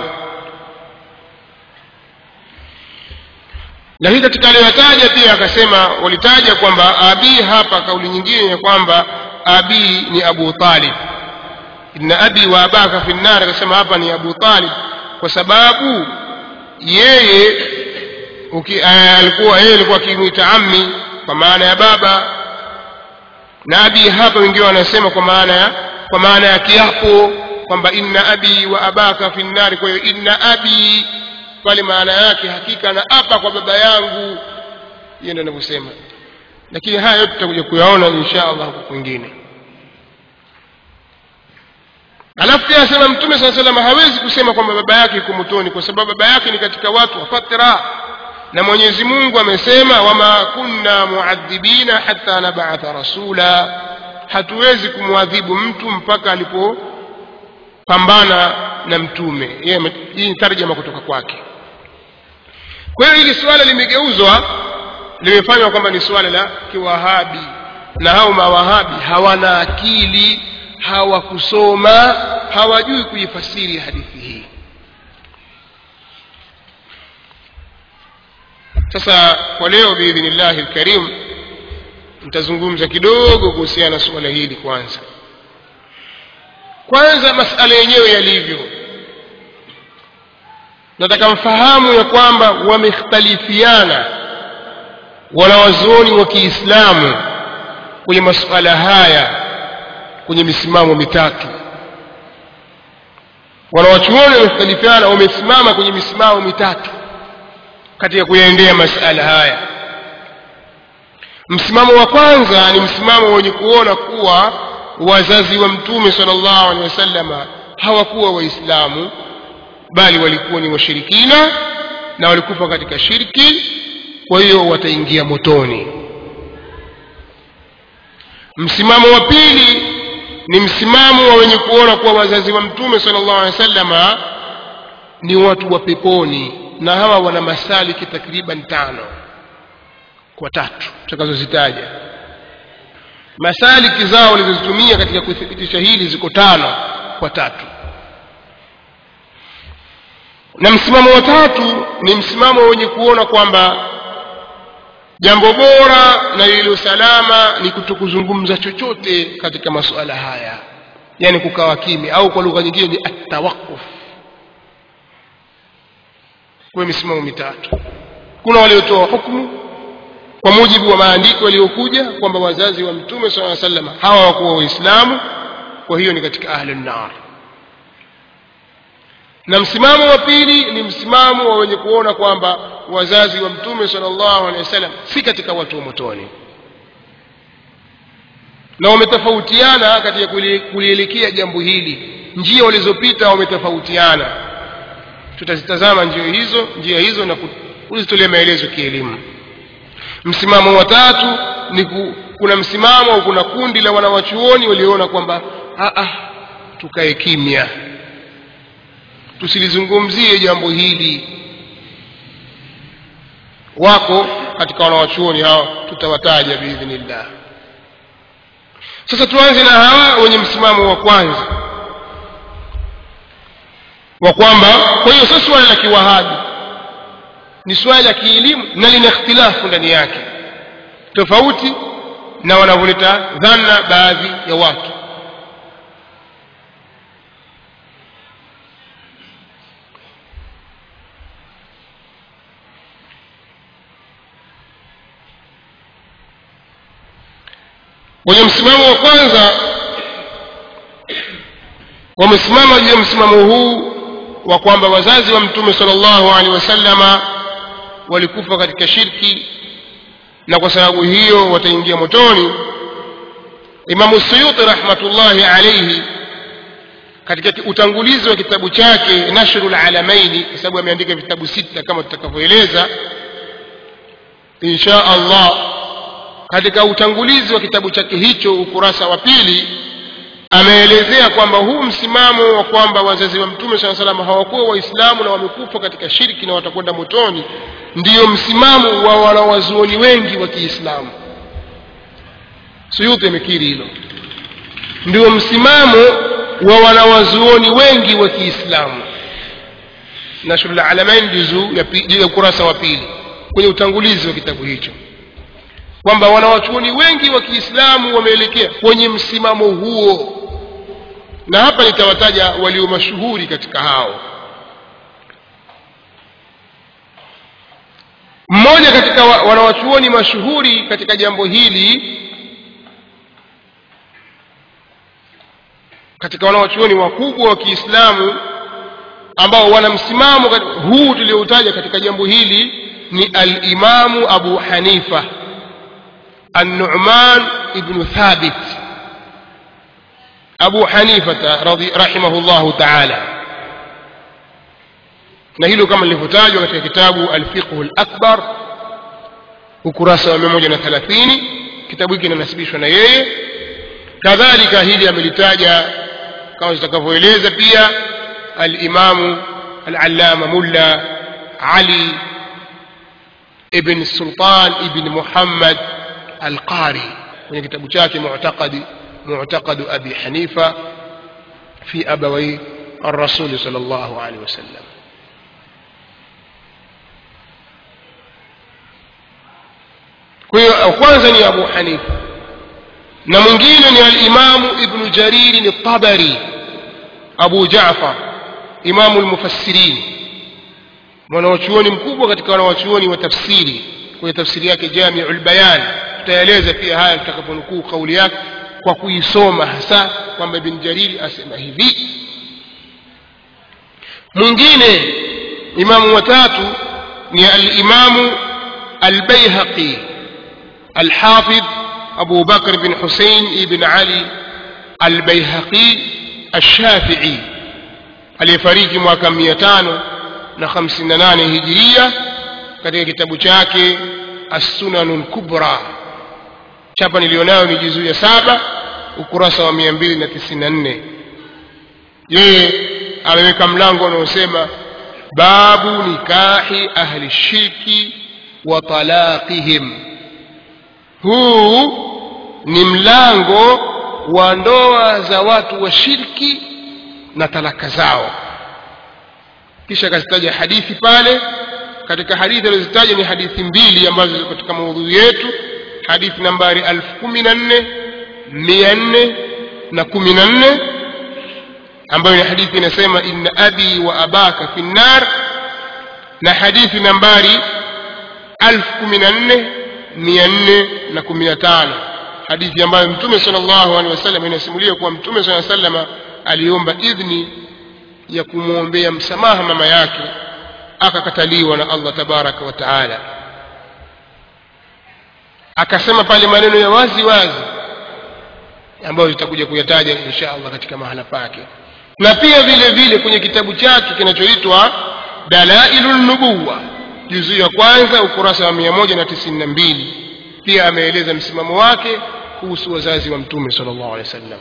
lakini katika aliyotaja pia akasema walitaja kwamba abi hapa kauli nyingine ya kwamba abi ni abu talib inna abi wa abaka fi nar akasema hapa ni abu talib kwa sababu yeye uki, uh, alikuwa yeye alikuwa akimwita ammi kwa maana ya baba na abi hapa wengine wanasema kwa maana ya kwa maana ya kiapo kwamba inna abi wa abaka fi nnari kwa hiyo inna abi pale maana yake hakika na apa kwa baba yangu hiyo ndio anavyosema lakini haya yote tutakuja kuyaona insha allah huko kwingine alafu pia asema mtume saa salam hawezi kusema kwamba baba yake yuko motoni kwa sababu baba yake ni katika watu wa fatra na mwenyezi mungu amesema wama kunna muadhibina hata nabatha rasula hatuwezi kumwadhibu mtu mpaka alipopambana na mtume hii ni tarjama kutoka kwake kwa hiyo hili suala limegeuzwa limefanywa kwamba ni suala la kiwahabi na hao mawahabi hawana akili hawakusoma hawajui kuifasiri hadithi hii sasa kwa leo biidhnillahi lkarim nitazungumza kidogo kuhusiana na suala hili kwanza kwanza masala yenyewe yalivyo nataka mfahamu ya kwamba wamekhtalifiana wanawazuoni wa kiislamu kwenye masuala haya kwenye misimamo mitatu wanawachuoni wamekhtalifiana wamesimama kwenye misimamo mitatu katika kuyaendea masala haya msimamo wa kwanza ni msimamo wenye kuona kuwa wazazi wa mtume salllahu alehi wasallama hawakuwa waislamu bali walikuwa ni washirikina na walikufa katika shirki kwa hiyo wataingia motoni msimamo wa pili ni msimamo wa wenye kuona kuwa wazazi wa mtume salllahu alehi wasallama ni watu wa peponi na hawa wana masaliki takriban tano kwa tatu tutakazozitaja masaliki zao walizozitumia katika kuthibitisha hili ziko tano kwa tatu na msimamo wa tatu ni msimamo wenye kuona kwamba jambo bora na lililo salama ni kutokuzungumza chochote katika masuala haya yaani kukawa kimya au kwa lugha nyingine ni atawakuf kwa misimamo mitatu kuna waliotoa hukumu kwa mujibu wa maandiko yaliyokuja kwamba wazazi wa mtume saa salam hawa wakuwa waislamu kwa hiyo ni katika ahlu nnar na msimamo wa pili ni msimamo wa wenye kuona kwamba wazazi wa mtume sala llahu alehi wasallam si katika watu wa motoni na wametofautiana katika kulielekea jambo hili njia walizopita wametofautiana tutazitazama njia hizo njia hizo na kuzitolea maelezo kielimu msimamo wa tatu ni ku, kuna msimamo au kuna kundi la wanawachuoni walioona kwamba tukae kimya tusilizungumzie jambo hili wako katika wanawachuoni hawa tutawataja biidhnillah sasa tuanze na hawa wenye msimamo wa kwanza wa kwamba kwa hiyo sio swala la kiwahabi ni swala la kielimu na lina ikhtilafu ndani yake tofauti na wanavyoleta dhana baadhi ya watu wenye msimamo wa kwanza wamesimama juu ya msimamo huu wa kwamba wazazi wa mtume salllahu alehi wasallama walikufa katika shirki na kwa sababu hiyo wataingia motoni imamu suyuti rahmatullahi alaihi katika utangulizi wa kitabu chake nashru lalamaini kwa sababu ameandika vitabu sita kama tutakavyoeleza insha allah katika utangulizi wa kitabu chake hicho ukurasa wa pili ameelezea kwamba huu msimamo wa kwamba wazazi wa mtume saa salam hawakuwa waislamu na wamekufa katika shirki na watakwenda motoni ndiyo msimamo wa wanawazuoni wengi wa kiislamu suyuti amekiri hilo ndio msimamo wa wanawazuoni wengi wa kiislamu nashrul alamain juzuu ya ukurasa wa pili kwenye utangulizi wa kitabu hicho kwamba wanawachuoni wengi wa kiislamu wameelekea kwenye msimamo huo na hapa nitawataja walio mashuhuri katika hao mmoja katika wa, wanawachuoni mashuhuri katika jambo hili katika wanawachuoni wakubwa wa kiislamu ambao wana msimamo huu tulioutaja katika jambo hili ni alimamu abu hanifa النعمان ابن ثابت أبو حنيفة رضي رحمه الله تعالى na hilo kama lilivyotajwa katika kitabu alfiqhu lakbar ukurasa wa mia moja na thelathini kitabu hiki kinanasibishwa na yeye kadhalika hili amelitaja kama zitakavyoeleza pia alimamu alalama mulla ali ibn sultan ibn muhammad alqari kwenye kitabu chake mu'taqadi mu'taqadu abi hanifa fi abawai الرسول صلى الله عليه وسلم kwa hiyo kwanza ni abu hanifa na mwingine ni alimamu ibnu jariri ni tabari abu jafar imamu lmufassirin mwanawachuoni mkubwa katika wanawachuoni wa tafsiri kwenye tafsiri yake jamiu lbayan tutaeleza pia haya tutakaponukuu kauli yake kwa kuisoma hasa kwamba ibn jariri asema hivi mwingine imamu watatu ni alimamu albaihaqi الحافظ أبو بكر بن حسين بن علي البيهقي الشافعي aliyefariki mwaka mia tano na hamsini na nane hijiria katika kitabu chake assunanu lkubra chapa niliyonayo ni juzuu ya saba ukurasa wa mia mbili na tisini na nne yeye ameweka mlango unaosema babu nikahi ahli shirki wa talaqihim huu ni mlango wa ndoa za watu wa shirki na talaka zao kisha akazitaja hadithi pale katika hadithi alizozitaja ni hadithi mbili ambazo ziko katika maudhui yetu hadithi nambari elfu kumi na nne mia nne na kumi na nne ambayo ni hadithi inasema inna abi wa abaka fi nnar na hadithi nambari elfu kumi na nne mia nne na kumi na tano hadithi ambayo mtume sala llahu alehi wasallam inasimulia kuwa mtume saa salama aliomba idhni ya kumwombea msamaha mama yake akakataliwa na allah tabaraka wa taala akasema pale maneno ya wazi wazi ambayo tutakuja kuyataja insha allah katika mahala pake na pia vile vile kwenye kitabu chake kinachoitwa dalailu nubuwa juzuu ya kwanza ukurasa wa mia moja na tisini na mbili pia ameeleza msimamo wake kuhusu wazazi wa mtume sala llahu alehi wa sallam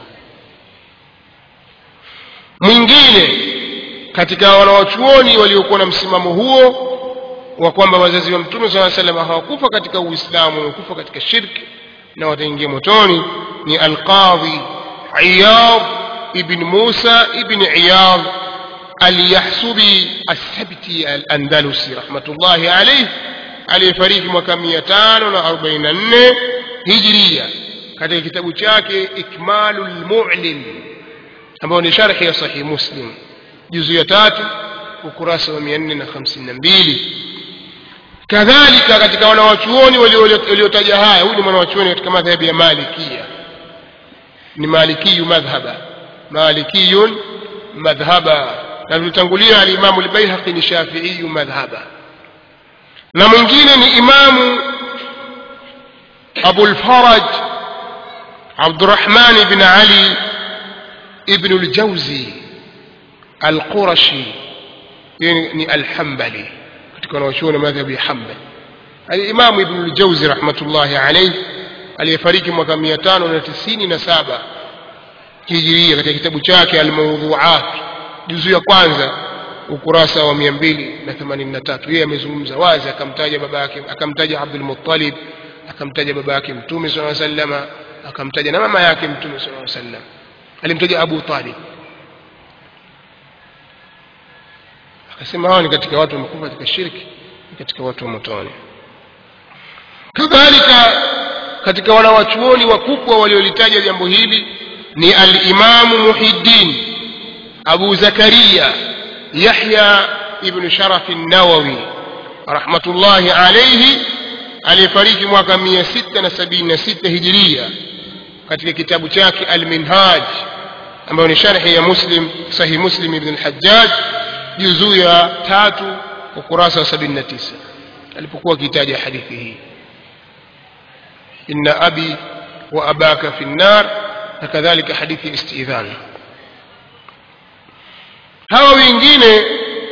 mwingine katika wanawachuoni waliokuwa na msimamo huo wa kwamba wazazi wa mtume saa salam hawakufa katika uislamu wamekufa katika shirki na wataingia motoni ni alqadhi iyad ibn musa ibn iyad alyahsubi assabti alandalusi rahmatullahi alaih aliyefariki mwaka mia tano na arobaini na nne hijiria katika kitabu chake ikmalu lmulim ambayo ni sharhi ya sahih muslim juzu ya tatu ukurasa wa mia nne na hamsini na mbili kadhalika katika wanawachuoni waliotaja haya huyu ni mwanawachuoni katika madhhabi ya malikia ni malikiyu madhhaba malikiyun madhhaba na tulitangulia alimamu lbaihaqi ni shafiiyu madhhaba na mwingine ni imamu abulfaraj abdurahman bn ali ibnu ljauzi alqurashi yeye ni alhambali katika wanawachuoni madhhabi ya hambali alimamu ibnu ljauzi rahmatullahi alaih aliyefariki mwaka mia tano na tisini na saba hijiria katika kitabu chake almaudhuat juzu ya kwanza ukurasa wa mia mbili na themanini na tatu yeye amezungumza wazi akamtaja baba yake akamtaja abdulmuttalib akamtaja baba yake mtume saa salama akamtaja na mama yake mtume saa sallam alimtaja abu talib akasema hawa ni katika watu wamekufa katika shirki ni katika watu wa motoni kadhalika katika wanawachuoni wakubwa waliolitaja jambo hili ni alimamu muhiddin abu zakaria yahya ibnu sharafi nawawi rahmatullahi alaihi aliyefariki mwaka mia sita na sabini na sita hijiria katika kitabu chake alminhaj ambayo ni sharhi ya muslim sahih muslim ibn lhajaj juzuu ya tatu ukurasa wa sabini na tisa alipokuwa akitaja hadithi hii inna abi wa abaka fi nnar na kadhalika hadithi ya istidhan hawa wengine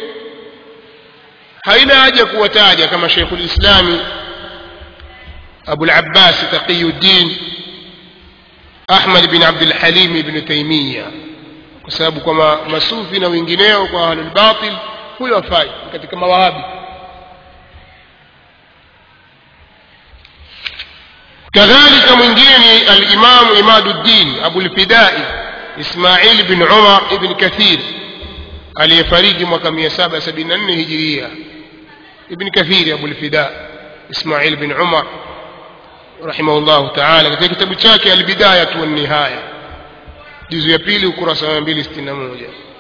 haina haja kuwataja kama sheikhu lislami abu labbasi taqiyuddin ahmad bin abdulhalim ibnu taimiya kwa sababu kwa masufi na wengineo kwa ahlulbatil huyo afai katika mawahabi كذلك mwingine alimamu imaduddin abulfidai ismail bin umar ibn kathir aliyefariki mwaka 774 hijiria ibn kathiri abulfida ismail bin umar rahimahullahu taala katika kitabu chake albidayatu wannihaya juzu ya pili ukurasa wa 261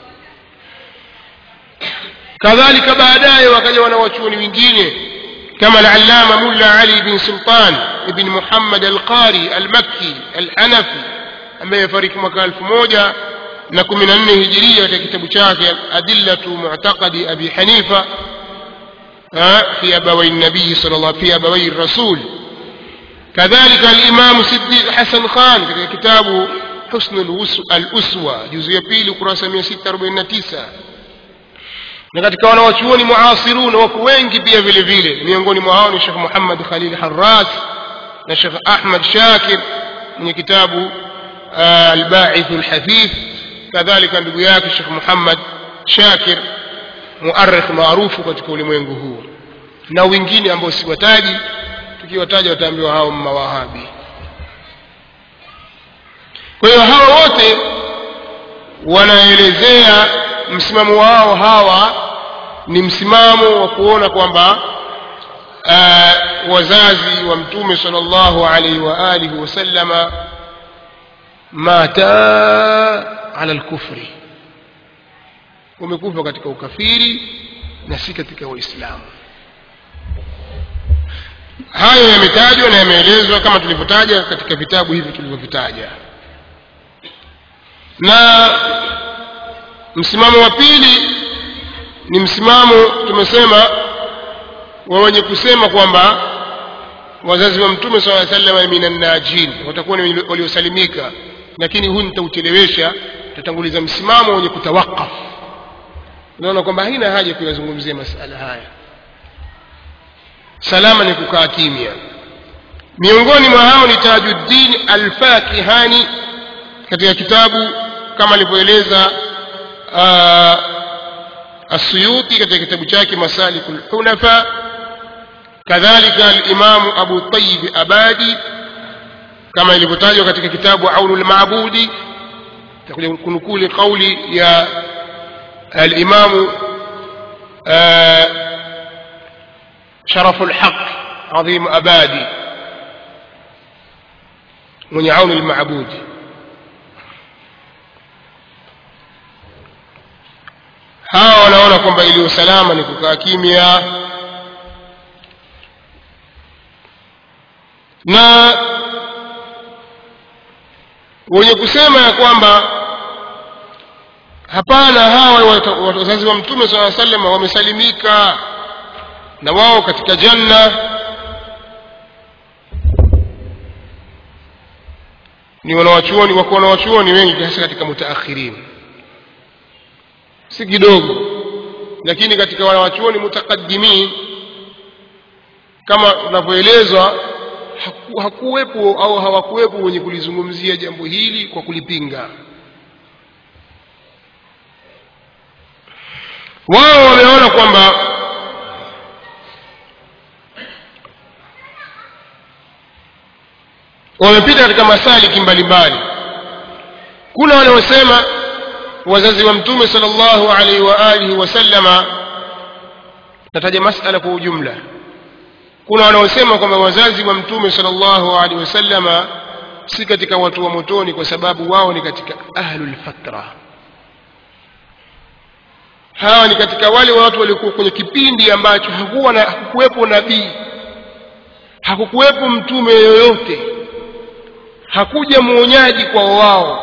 kadhalika baadaye wakaja wanawachuoni wengine كما العلامة ملا علي بن سلطان بن محمد القاري المكي الحنفي ambaye fariki mwaka elfu moja na kumi na nne hijiria katika kitabu chake adillatu mu'taqadi abi hanifa fi abawai nabii sal llah fi abawai rasul kadhalika alimamu siddiq hasan khan katika kitabu husnu aluswa juzu ya pili ukurasa mia sita arobaini na tisa na katika wanawachuoni muasirun wako wengi pia vile vile miongoni mwa hao ni shekh muhammad khalil harras na shekh ahmad shakir mwenye kitabu albaithu lhafidh kadhalika ndugu yake shekh muhammad shakir muarikh maarufu katika ulimwengu huu na wengine ambao siwataji tukiwataja wataambiwa hao mawahabi kwa hiyo hawa wote wanaelezea msimamo wao hawa ni msimamo wa kuona kwamba uh, wazazi wa mtume sallallahu alaihi wa alihi wasallama mata ala lkufri wamekufa katika ukafiri na si katika waislamu hayo yametajwa na yameelezwa kama tulivyotaja katika vitabu hivi tulivyovitaja na msimamo wa pili ni msimamo tumesema wa wenye kusema kwamba wazazi wa mtume saa salama minannajin watakuwa ni waliosalimika lakini huu nitauchelewesha tutatanguliza msimamo wenye kutawakaf unaona kwamba haina haja kuyazungumzia masala haya salama ni kukaa kimya miongoni mwa hao ni tajuddin alfakihani katika kitabu kama alivyoeleza السيوطي katika kitabu chake masalik lhunafa kadhalika alimamu abu tayib abadi kama ilivyotajwa katika kitabu aunu lmabudi takuja kunukuli qauli ya alimamu sharafu lhaq adhim abadi mwenye aunu lmabudi hawa wanaona kwamba iliyo salama ni kukaa kimya na wenye kusema ya kwamba hapana hawa wazazi wa mtume saa salam wamesalimika na wao katika janna ni wanawachuoni wako wanawachuoni wengi hasa katika mutaakhirin si kidogo lakini katika wanawachuoni mutakaddimin kama unavyoelezwa haku, hakuwepo au hawakuwepo wenye kulizungumzia jambo hili kwa kulipinga wao wameona kwamba wamepita katika masaliki mbalimbali kuna wanaosema wazazi wa mtume sallallahu alaihi wa alihi wasallama nataja masala kwa ujumla kuna wanaosema kwamba wazazi wa mtume sallallahu alaihi wasallama si katika watu wa motoni kwa sababu wao ni katika ahlul fatra hawa ni katika wale watu waliokuwa kwenye kipindi ambacho hakuwa na hakukuwepo nabii hakukuwepo mtume yoyote hakuja mwonyaji kwa wao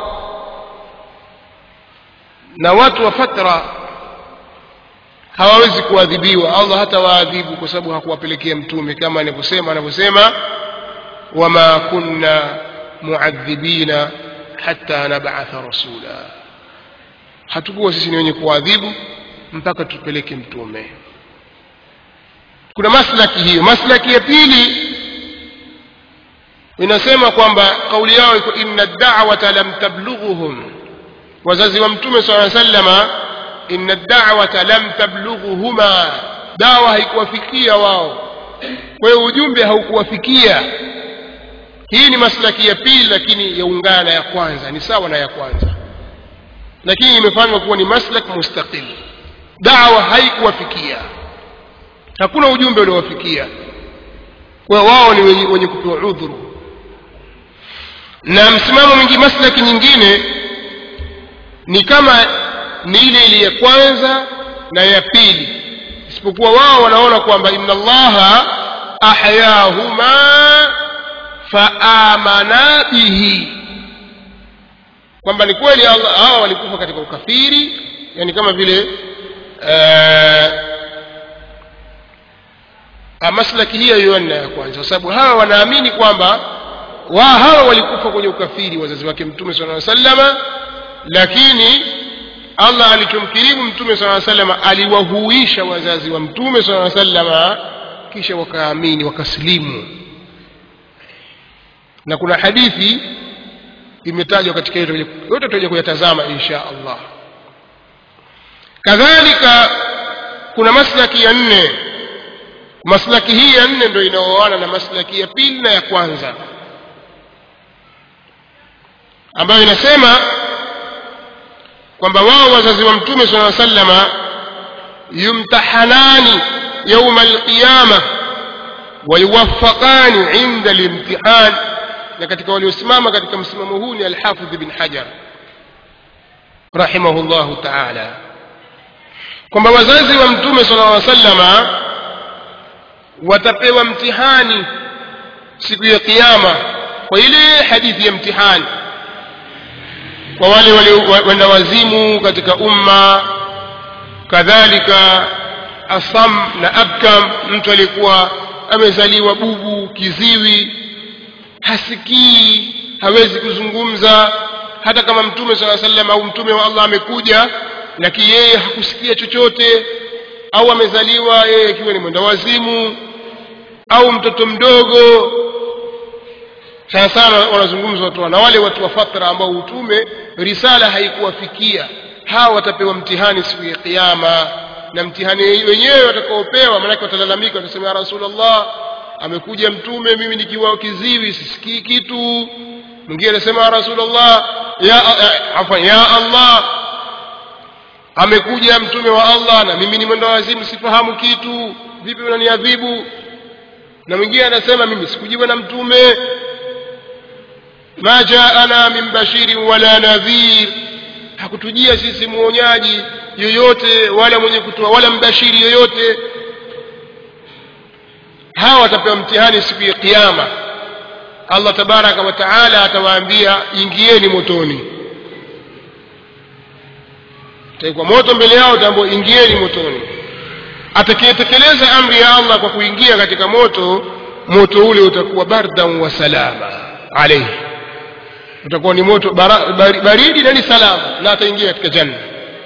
na watu wa fatra hawawezi kuadhibiwa allah hata waadhibu kwa sababu hakuwapelekea mtume kama anavyosema anavyosema wama kunna muadhibina hatta nabatha rasula hatukuwa sisi ni wenye kuadhibu mpaka tupeleke mtume kuna maslaki hiyo maslaki ya pili inasema kwamba kauli yao iko inna da'wata lam tablughuhum wazazi wa mtume sala sallama inna da'wata lam tablughuhuma dawa haikuwafikia wao kwa hiyo ujumbe haukuwafikia hii ni maslaki ya pili lakini yaungana na ya kwanza ni sawa na ya kwanza lakini imefanywa kuwa ni maslak mustaqil dawa haikuwafikia hakuna ujumbe uliowafikia kwa wao ni wenye, wenye kupewa udhuru na msimamo mwingi maslaki nyingine ni kama ni ile ile ya kwanza na ya pili isipokuwa wao wanaona kwamba inna allaha ahyahuma faamana bihi kwamba ni kweli hawa walikufa katika ukafiri yani kama vile uh, maslaki hiyo hiyo na ya kwanza kwa sababu hawa wanaamini kwamba wa hawa walikufa kwenye ukafiri wazazi wake mtume sala sallama lakini allah alichomkirimu mtume sala sallama aliwahuisha wazazi wa mtume sala sallama kisha wakaamini wakasilimu na kuna hadithi imetajwa katika yote yote tutakuja kuyatazama insha allah kadhalika kuna maslaki ya nne maslaki hii ya nne ndio inaoana na maslaki ya pili na ya kwanza ambayo inasema kwamba wao wazazi wa mtume sala sallama yumtahanani yauma alqiyama wayuwafaqani inda limtihan na katika waliosimama katika msimamo huu ni alhafidh bin hajar rahimahullahu taala kwamba wazazi wa mtume sala llaw sallama watapewa mtihani siku ya kiyama kwa ile hadithi ya mtihani kwa wale wenda wazimu katika umma kadhalika asam na abkam mtu aliyekuwa amezaliwa bubu kiziwi hasikii hawezi kuzungumza hata kama mtume saa salam au mtume wa allah amekuja lakini yeye hakusikia chochote au amezaliwa yeye akiwa ni mwenda wazimu au mtoto mdogo sana sana wanazungumza watu na wale watu wa fatra ambao utume risala haikuwafikia hawa watapewa mtihani siku ya kiyama na mtihani wenyewe watakaopewa maanake watalalamika watasema ya rasulllah amekuja mtume mimi nikiwa kiziwi sisikii kitu mwingine anasema ya rasulllah ya, afan ya allah amekuja mtume wa allah na mimi ni mwenda wazimu sifahamu kitu vipi unaniadhibu na mwingine anasema mimi sikujiwa na mtume ma jaana min bashirin wala nadhir hakutujia sisi mwonyaji yoyote wala mwenye kutoa wala mbashiri yoyote hawa watapewa mtihani siku ya kiyama allah tabaraka wa taala atawaambia ingieni motoni taikwa moto mbele yao tambua ingieni motoni atakayetekeleza amri ya allah kwa kuingia katika moto moto ule utakuwa bardan wa salama alaihi utakuwa ni moto bara, bar, baridi na ni salama na ataingia katika janna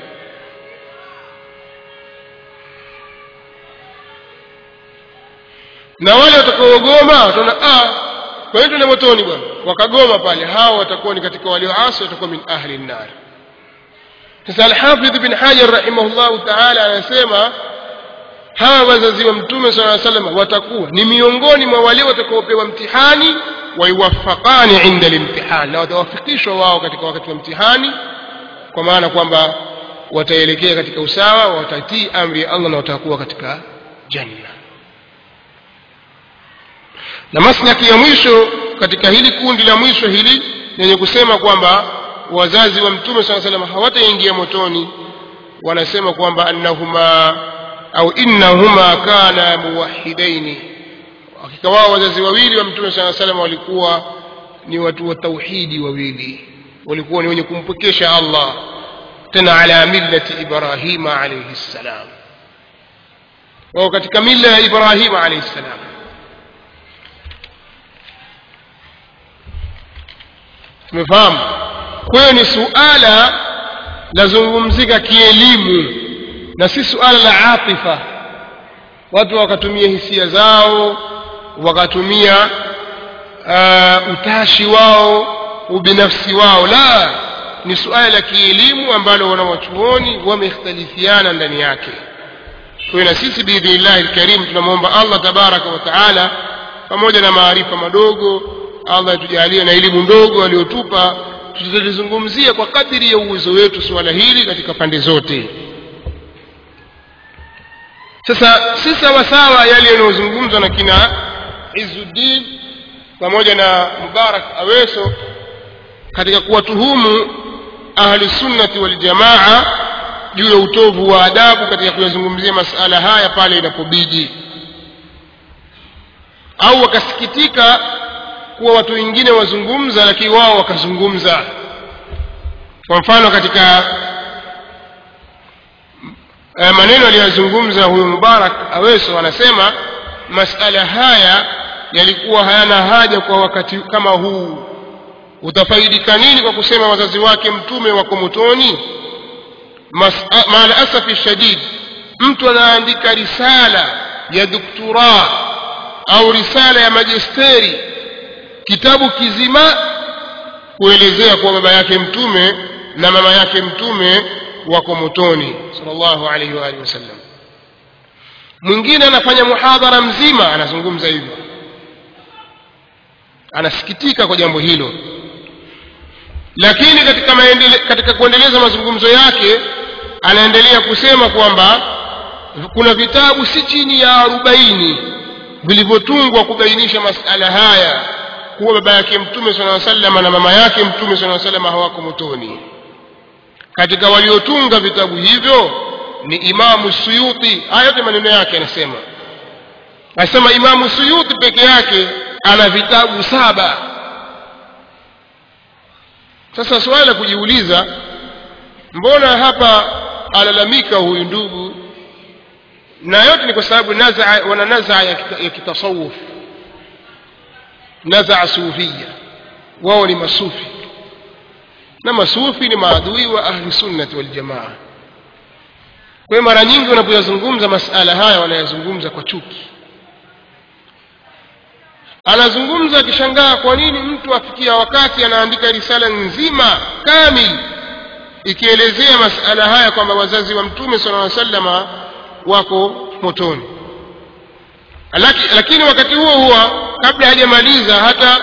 na wale watakaogoma wataona ah kwa hiyo tuende motoni bwana wakagoma pale hao watakuwa ni katika walioasi watakuwa min ahli nnar sasa alhafidh bin hajar rahimahullahu taala anasema hawa wazazi wa mtume sala salam watakuwa ni miongoni mwa wale watakaopewa mtihani waiwafaqani inda limtihani na watawafikishwa wao katika wakati wa mtihani kwa maana kwamba wataelekea katika usawa watatii amri ya allah na watakuwa katika janna na maslaki ya mwisho katika hili kundi la mwisho hili lenye kusema kwamba wazazi wa mtume saa salam hawataingia motoni wanasema kwamba annahuma au innahuma kana muwahidaini hakika wao wazazi wawili wa mtume saa salam walikuwa ni watu wa tauhidi wawili walikuwa ni wenye kumpwekesha allah tena ala millati ibrahima alaihi ssalam wao katika mila ya ibrahima alaihi ssalam tumefahamu kwa hiyo ni suala lazungumzika kielimu na si suala la atifa watu wakatumia hisia zao wakatumia uh, utashi wao ubinafsi wao la ni suala la kielimu ambalo wanawachuoni wamekhtalifiana ndani yake kwa hiyo na sisi biidhnillahi lkarim tunamwomba allah tabaraka wa taala pamoja na maarifa madogo allah atujalie na elimu ndogo aliyotupa tutalizungumzia kwa kadiri ya uwezo wetu suala hili katika pande zote sasa si sawasawa yale yanayozungumzwa na kina izuddin pamoja na mubarak aweso katika kuwatuhumu ahlusunnati waljamaa juu ya utovu wa adabu katika kuyazungumzia masala haya pale inapobidi au wakasikitika kuwa watu wengine wazungumza lakini wao wakazungumza kwa mfano katika eh, maneno aliyozungumza huyu mubarak aweso anasema masala haya yalikuwa hayana haja kwa wakati kama huu utafaidika nini kwa kusema wazazi wake mtume wako motoni maala asafi shadid mtu anaandika risala ya doktura au risala ya majesteri kitabu kizima kuelezea kuwa baba yake mtume na mama yake mtume wako motoni sallallahu alaihi wa alihi wasallam mwingine anafanya muhadhara mzima anazungumza hivyo anasikitika kwa jambo hilo lakini katika, maendele, katika kuendeleza mazungumzo yake anaendelea kusema kwamba kuna vitabu si chini ya arobaini vilivyotungwa kubainisha masala haya kuwa baba yake mtume sala salama na mama yake mtume sala salama hawako motoni katika waliotunga vitabu hivyo ni imamu suyuti haya yote maneno yake anasema anasema imamu suyuti peke yake ana vitabu saba sasa swali la kujiuliza mbona hapa alalamika huyu ndugu na yote ni kwa sababu nazaa wana nazaa ya, kita, ya kitasawuf nazaa sufia wao ni masufi na masufi ni maadui wa ahli sunnati waljamaa kwa hiyo mara nyingi wanapoyazungumza masala haya wanayazungumza kwa chuki anazungumza akishangaa kwa nini mtu afikia wakati anaandika risala nzima kamili ikielezea masala haya kwamba wazazi wa mtume sala llaw salama wako motoni Laki, lakini wakati huo huo kabla hajamaliza hata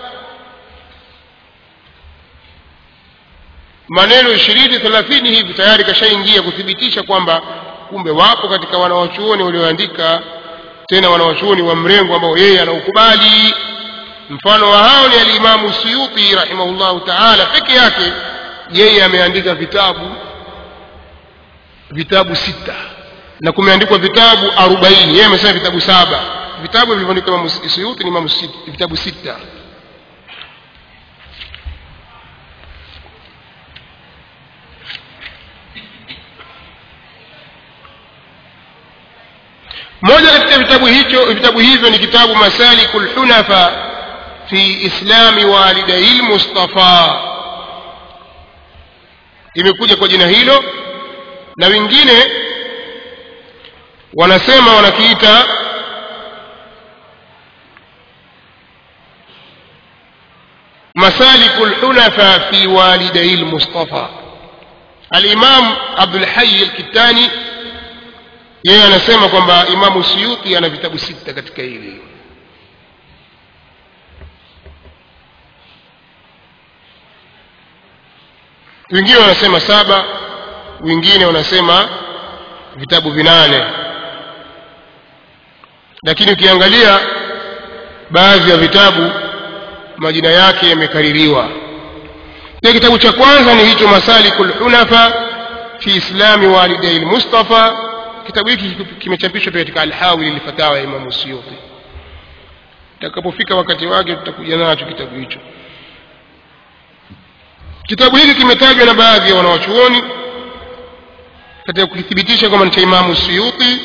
maneno ishirini thelathini hivi tayari kashaingia kuthibitisha kwamba kumbe wapo katika wanawachuoni walioandika tena wanawachuoni wa mrengo ambao yeye anaukubali mfano wa hao ni alimamu suyuti rahimahullahu taala peke yake yeye ameandika vitabu vitabu sita na kumeandikwa vitabu arobaini yeye amesema vitabu saba vitabu vilivyoandikwa imamu suyuti ni imamu vitabu sita moja katika vitabu hicho vitabu hivyo ni kitabu masaliku lhunafa fi islami walidai lmustafa imekuja kwa jina hilo na wengine wanasema wanakiita masaliku lhunafa fi walidai lmustafa alimam abdulhayi alkitani yeye anasema kwamba imamu suyuti ana vitabu sita katika hili wengine wanasema saba wengine wanasema vitabu vinane lakini ukiangalia baadhi ya vitabu majina yake yamekaririwa na kitabu cha kwanza ni hicho masalikul hunafa fi islami walidai lmustafa kitabu hiki kimechapishwa pia katika alhawili lilfatawa ya imamu suyuti itakapofika wakati wake tutakuja nacho kitabu hicho kitabu hiki kimetajwa na baadhi ya wanawachuoni katika kukithibitisha kwamba ni cha imamu suyuti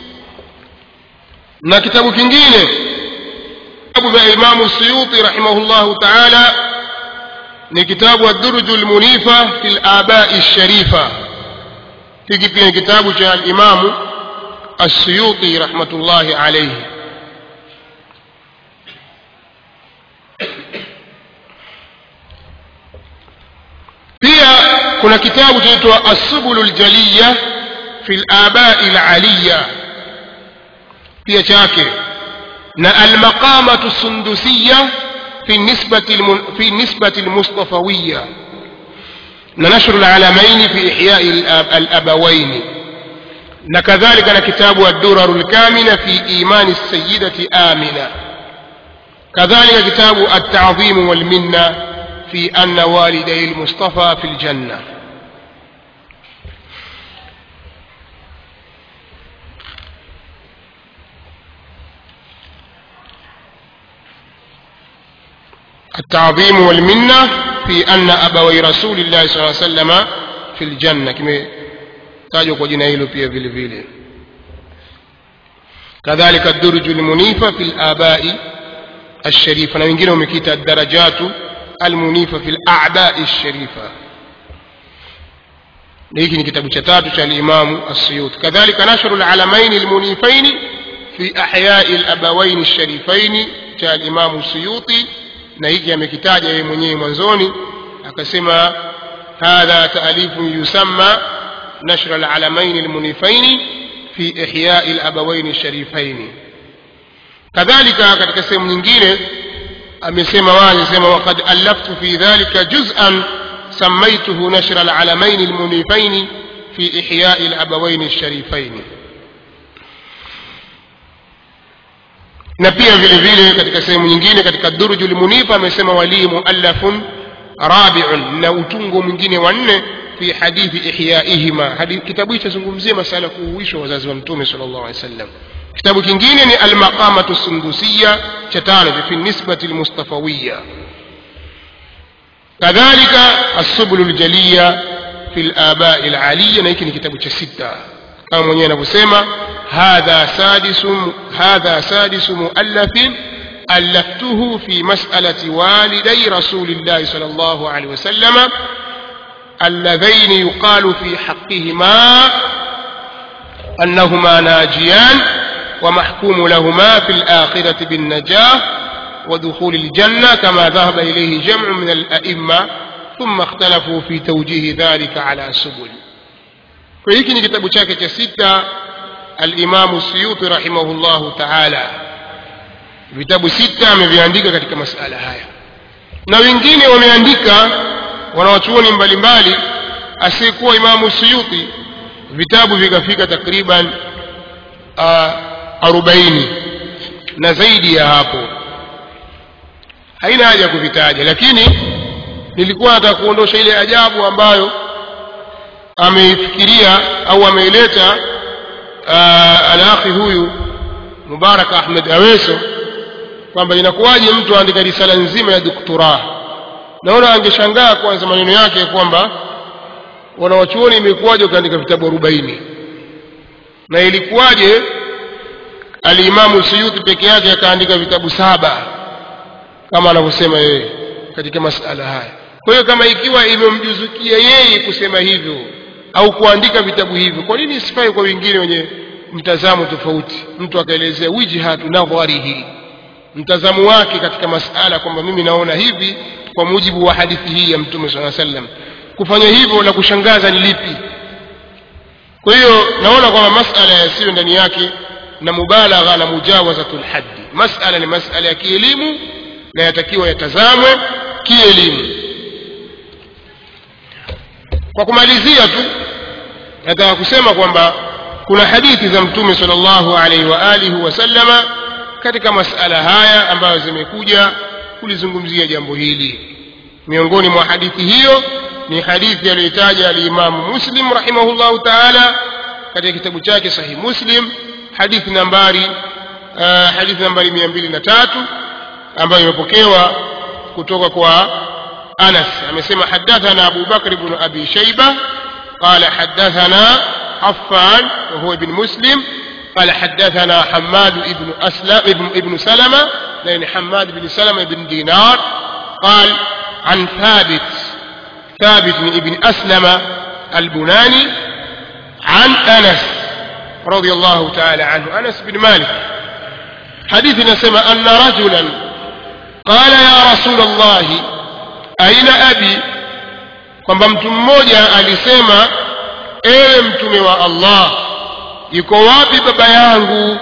na kitabu kingine vitabu vya imamu suyuti rahimahullahu taala ni kitabu adurju lmunifa fi labai lsharifa hiki pia ni kitabu cha alimamu assuyuti rahmatullahi alaihi pia kuna kitabu chaitwa assubulu ljaliya fi labai laliya pia chake na almaqamatu sundusiya في النسبة الم... في النسبة المصطفوية نشر العلمين في إحياء الأب... الأبوين كذلك كتاب الدرر الكامنة في إيمان السيدة آمنة كذلك كتاب التعظيم والمنة في أن والدي المصطفى في الجنة التعظيم والمنة في أن أبوي رسول الله صلى الله عليه وسلم في الجنة كما تاجوا kwa jina hilo pia vile vile كذلك الدرج المنيفة في الآباء الشريفة na wengine wamekita الدرجات المنيفة في الأعباء الشريفة hiki ni kitabu cha tatu cha الإمام السيوطي كذلك نشر العلمين المنيفين في أحياء الأبوين الشريفين cha الإمام السيوطي na hiki amekitaja yeye mwenyewe mwanzoni akasema hadha taalifun yusamma nashr alalamain almunifain fi ihyai alabawain alsharifain kadhalika katika sehemu nyingine amesema wazi sema waqad allaftu fi dhalika juz'an سميته نشر العلمين المنيفين في إحياء الأبوين الشريفين na pia vile vile katika sehemu nyingine katika durju lmunifa amesema walii muallafun rabiun na utungo mwingine wa nne fi hadithi ihyaihima kitabu hicho chazungumzia masala kuuishwa wazazi wa mtume sal llahu alehi wasallam kitabu kingine ni almaqamatu sundusiya cha tano fi nisbati lmustafawiya kadhalika assubulu ljaliya fi labai laliya na hiki ni kitabu cha sita kama mwenyewe anavyosema hadha sadisu hadha sadisu muallafin ألفته في مسألة والدي رسول الله صلى الله عليه وسلم اللذين يقال في حقهما أنهما ناجيان ومحكوم لهما في الآخرة بالنجاة ودخول الجنة كما ذهب إليه جمع من الأئمة ثم اختلفوا في توجيه ذلك على سبل فهيك كتاب شاكة ستة الإمام السيوطي رحمه الله تعالى vitabu sita ameviandika katika masala haya na wengine wameandika wanawachuoni mbalimbali asiyekuwa imamu suyuti vitabu vikafika takriban arobaini na zaidi ya hapo haina haja ya kuvitaja lakini nilikuwa nataka kuondosha ile ajabu ambayo ameifikiria au ameileta alakhi huyu mubarak ahmed aweso kwamba inakuwaje mtu aandika risala nzima ya doktora naona angeshangaa kwanza maneno yake kwamba wanawachuoni imekuwaje ukaandika vitabu arobaini na ilikuwaje alimamu suyuti peke yake akaandika vitabu saba kama anavyosema yeye katika masala haya kwa hiyo kama ikiwa imemjuzukia yeye kusema hivyo au kuandika vitabu hivyo kwa nini isifai kwa wengine wenye mtazamo tofauti mtu akaelezea wijhatu nadharihi mtazamo wake katika masala kwamba mimi naona hivi kwa mujibu wa hadithi hii ya mtume saa sallam kufanya hivyo la kushangaza ni lipi kwa hiyo naona kwamba masala yasiyo ndani yake na mubalagha na mujawazatul haddi masala ni masala ya kielimu na yatakiwa yatazamwe kielimu kwa kumalizia tu nataka kusema kwamba kuna hadithi za mtume sallallahu alaihi wa alihi wasallama katika masala haya ambayo zimekuja kulizungumzia jambo hili miongoni mwa hadithi hiyo ni hadithi aliyoitaja alimamu muslim rahimahullahu taala katika kitabu chake sahih muslim hadithi nambari uh, hadithi nambari mia mbili na tatu ambayo imepokewa kutoka kwa anas amesema hadathana abu bakr bnu abi shaiba qala hadathana affan wahuwa ibn muslim قال حدثنا حماد بن أسلم ابن, ابن سلمة لأن حماد بن سلمة بن دينار قال عن ثابت ثابت بن ابن أسلم البناني عن أنس رضي الله تعالى عنه أنس بن مالك حديث نسمى أن رجلا قال يا رسول الله أين أبي kwamba mtu mmoja alisema ewe mtume wa allah yuko wapi baba yangu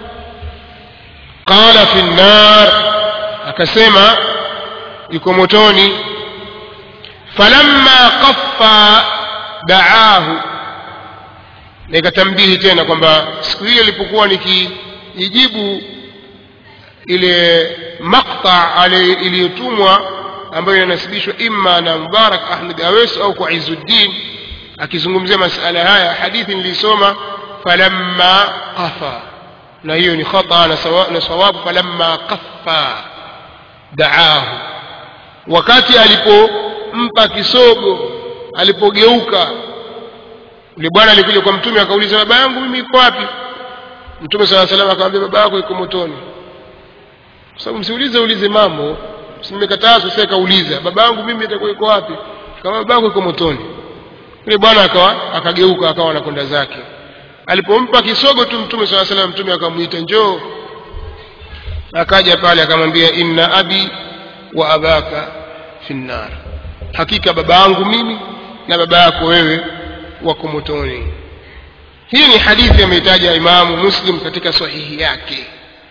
qala fi nnar akasema yuko motoni falamma qaffa daahu nikatambihi tena kwamba siku ile ilipokuwa nikiijibu ile makta iliyotumwa ambayo inanasibishwa imma na mubarak ahmed awes au kwa izuddin akizungumzia masala haya hadithi nilisoma falamma qafa na hiyo ni khata na sawa- na sawabu falamma qaffa daahu wakati alipompa kisogo alipogeuka yule bwana alikuja kwa mtume akauliza baba yangu mimi iko wapi mtume saa salam akamwambia baba yako iko motoni kwa sababu msiulize ulize mambo simekatazwa sasa kauliza baba yangu mimi itakuwa iko wapi kama baba yako iko motoni yule bwana akawa akageuka akawa anakwenda zake alipompa kisogo tu mtume saa salam mtume akamwita njoo akaja pale akamwambia inna abi wa abaka fi nnar hakika baba yangu mimi na baba yako wewe wako motoni hii ni hadithi ameitaja imamu muslim katika sahihi yake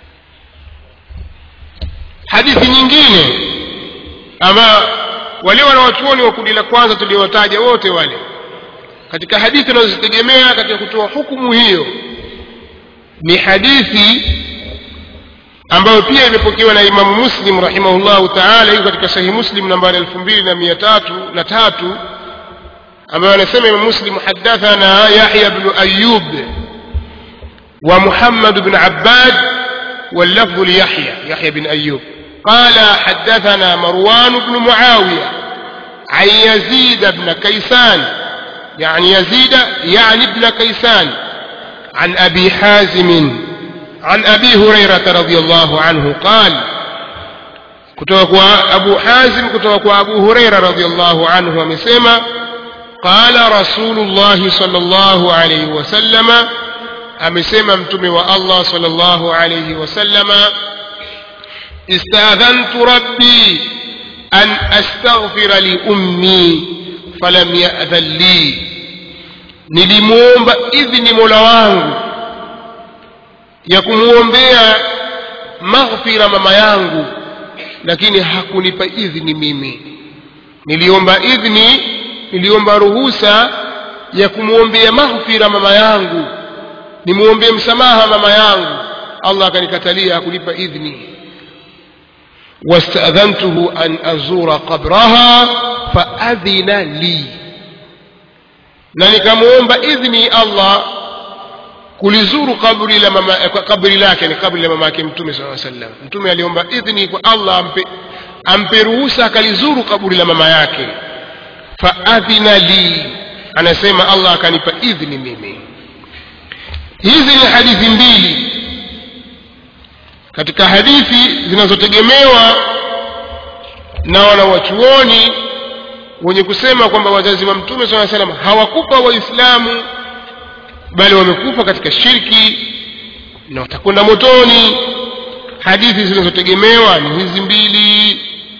hadithi nyingine ama wale wanawachuoni wa kundi la kwanza tuliowataja wote wale katika hadithi wanazozitegemea katika kutoa hukumu hiyo ni hadithi ambayo pia imepokewa na imamu muslim rahimahullahu taala iko katika sahihi muslim nambari elfu mbili na mia tatu na tatu ambayo anasema imamu muslim hadathana yahya bnu ayub wa muhammad bn abbad واللفظ ليحيى يحيى بن أيوب قال حدثنا مروان بن معاوية عن يزيد بن كيسان يعني يزيد يعني ابن كيسان عن أبي حازم عن أبي هريرة رضي الله عنه قال كتوك أبو حازم كتوك أبو هريرة رضي الله عنه ومسيما قال رسول الله صلى الله عليه وسلم amesema mtume wa allah salllahu alaihi wasallama istadhantu rabbi an astaghfira liummi falam yadhan li nilimwomba idhni mola wangu ya kumwombea maghfira mama yangu lakini hakunipa idhni mimi niliomba idhni niliomba ruhusa ya kumwombea maghfira mama yangu nimwombee msamaha mama yangu allah akanikatalia hakulipa idhni wastadhantuhu an azura qabraha faadhina li na nikamwomba idhni allah kulizuru kabri la mama kabri lake ni kabri la mama yake mtume saa sallam mtume aliomba idhni kwa allah ampe, ampe ruhusa akalizuru kaburi la mama yake faadhina li anasema allah akanipa idhni mimi hizi ni hadithi mbili katika hadithi zinazotegemewa na wanawachuoni wenye kusema kwamba wazazi wa mtume saa salam hawakufa waislamu bali wamekufa katika shirki na watakwenda motoni hadithi zinazotegemewa ni hizi mbili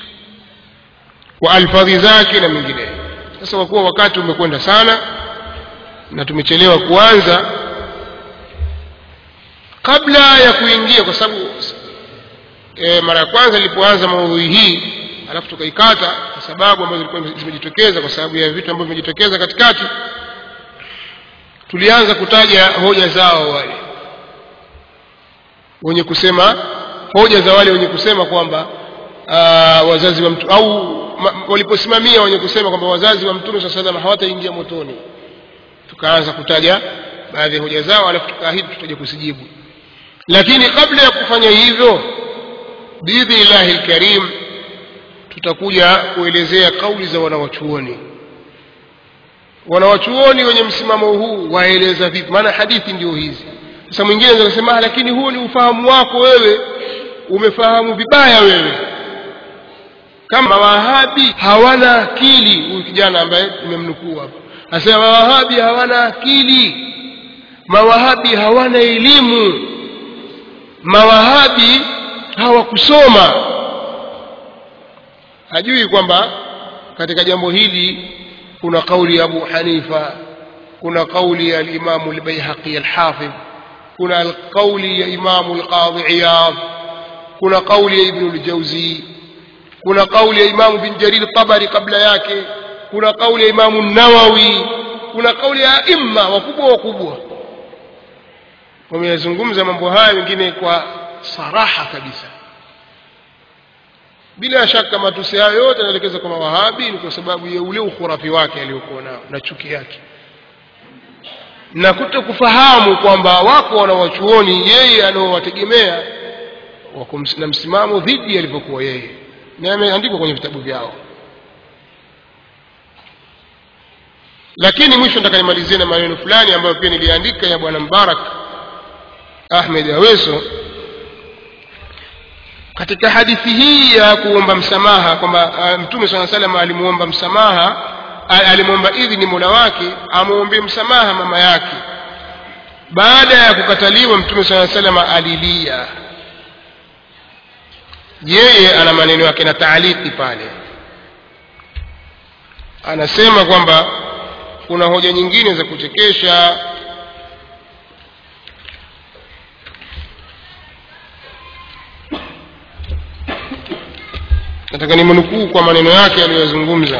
kwa alfadhi zake na mengineyo sasa kwa kuwa wakati umekwenda sana na tumechelewa kuanza kabla ya kuingia kwa sababu e, mara ya kwanza nilipoanza maudhui hii alafu tukaikata kwa sababu ambazo zilikuwa zimejitokeza kwa sababu ya vitu ambavyo vimejitokeza katikati tulianza kutaja hoja zao wale wenye kusema hoja za wale wenye kusema kwamba uh, wazazi wa mtu au ma, waliposimamia wenye kusema kwamba wazazi wa mtume saa salam hawataingia motoni tukaanza kutaja baadhi ya hoja zao alafu tukaahidi tutaja kusijibu lakini kabla ya kufanya hivyo biidhnillahi lkarim tutakuja kuelezea kauli za wanawachuoni wanawachuoni wenye msimamo huu waeleza vipi maana hadithi ndio hizi sasa mwingine anaweza kusema lakini huo ni ufahamu wako wewe umefahamu vibaya wewe kama mawahabi hawana akili huyu kijana ambaye nimemnukuu hapa anasema mawahabi hawana akili mawahabi hawana elimu mawahabi hawakusoma hajui kwamba katika jambo hili kuna kauli ya abu hanifa kuna kauli ya alimamu lbaihaqi alhafidh kuna kauli ya imamu lqadhi iyadh kuna kauli ya ibnu ljauzi kuna kauli ya imamu bin jarir tabari kabla yake kuna kauli ya imamu nawawi kuna kauli ya aima wakubwa wakubwa wameyazungumza mambo haya wengine kwa saraha kabisa bila shaka matusi hayo yote yanaelekeza kwa mawahabi ni kwa sababu ya ule ukhurafi wake aliyokuwa nao na chuki yake na kuto kufahamu kwamba wako wanawachuoni yeye anaowategemea wako na msimamo dhidi alivyokuwa yeye na yameandikwa kwenye vitabu vyao lakini mwisho nataka nimalizie na maneno fulani ambayo pia niliandika ya bwana mbarak ahmed aweso katika hadithi hii ya kuomba msamaha kwamba uh, mtume saa salam alimuomba msamaha alimwomba idhini mola wake amwombee msamaha mama yake baada ya kukataliwa mtume saa salama alilia yeye ana maneno yake na taaliki pale anasema kwamba kuna hoja nyingine za kuchekesha nataka nimnukuu kwa maneno yake aliyozungumza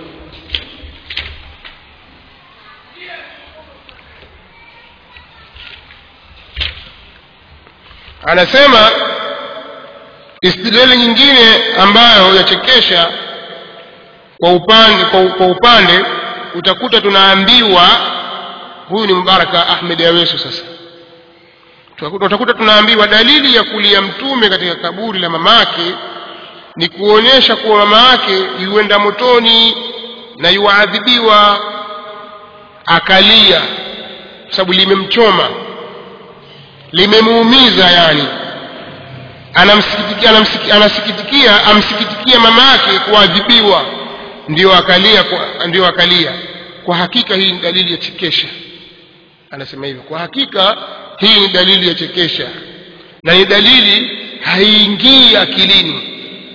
anasema istidlali nyingine ambayo yachekesha kwa upande kwa, kwa upande utakuta tunaambiwa huyu ni mbaraka ahmed aweso sasa utakuta tunaambiwa dalili ya kulia mtume katika kaburi la mamake ni kuonyesha kuwa mama yake yuenda motoni na yuadhibiwa akalia kwa sababu limemchoma limemuumiza yani anamsikitikia anamsiki, anasikitikia amsikitikia mama yake kuadhibiwa ndio akalia kwa, ndio akalia kwa hakika hii ni dalili ya chekesha anasema hivyo kwa hakika hii ni dalili ya chekesha na ni dalili haiingii akilini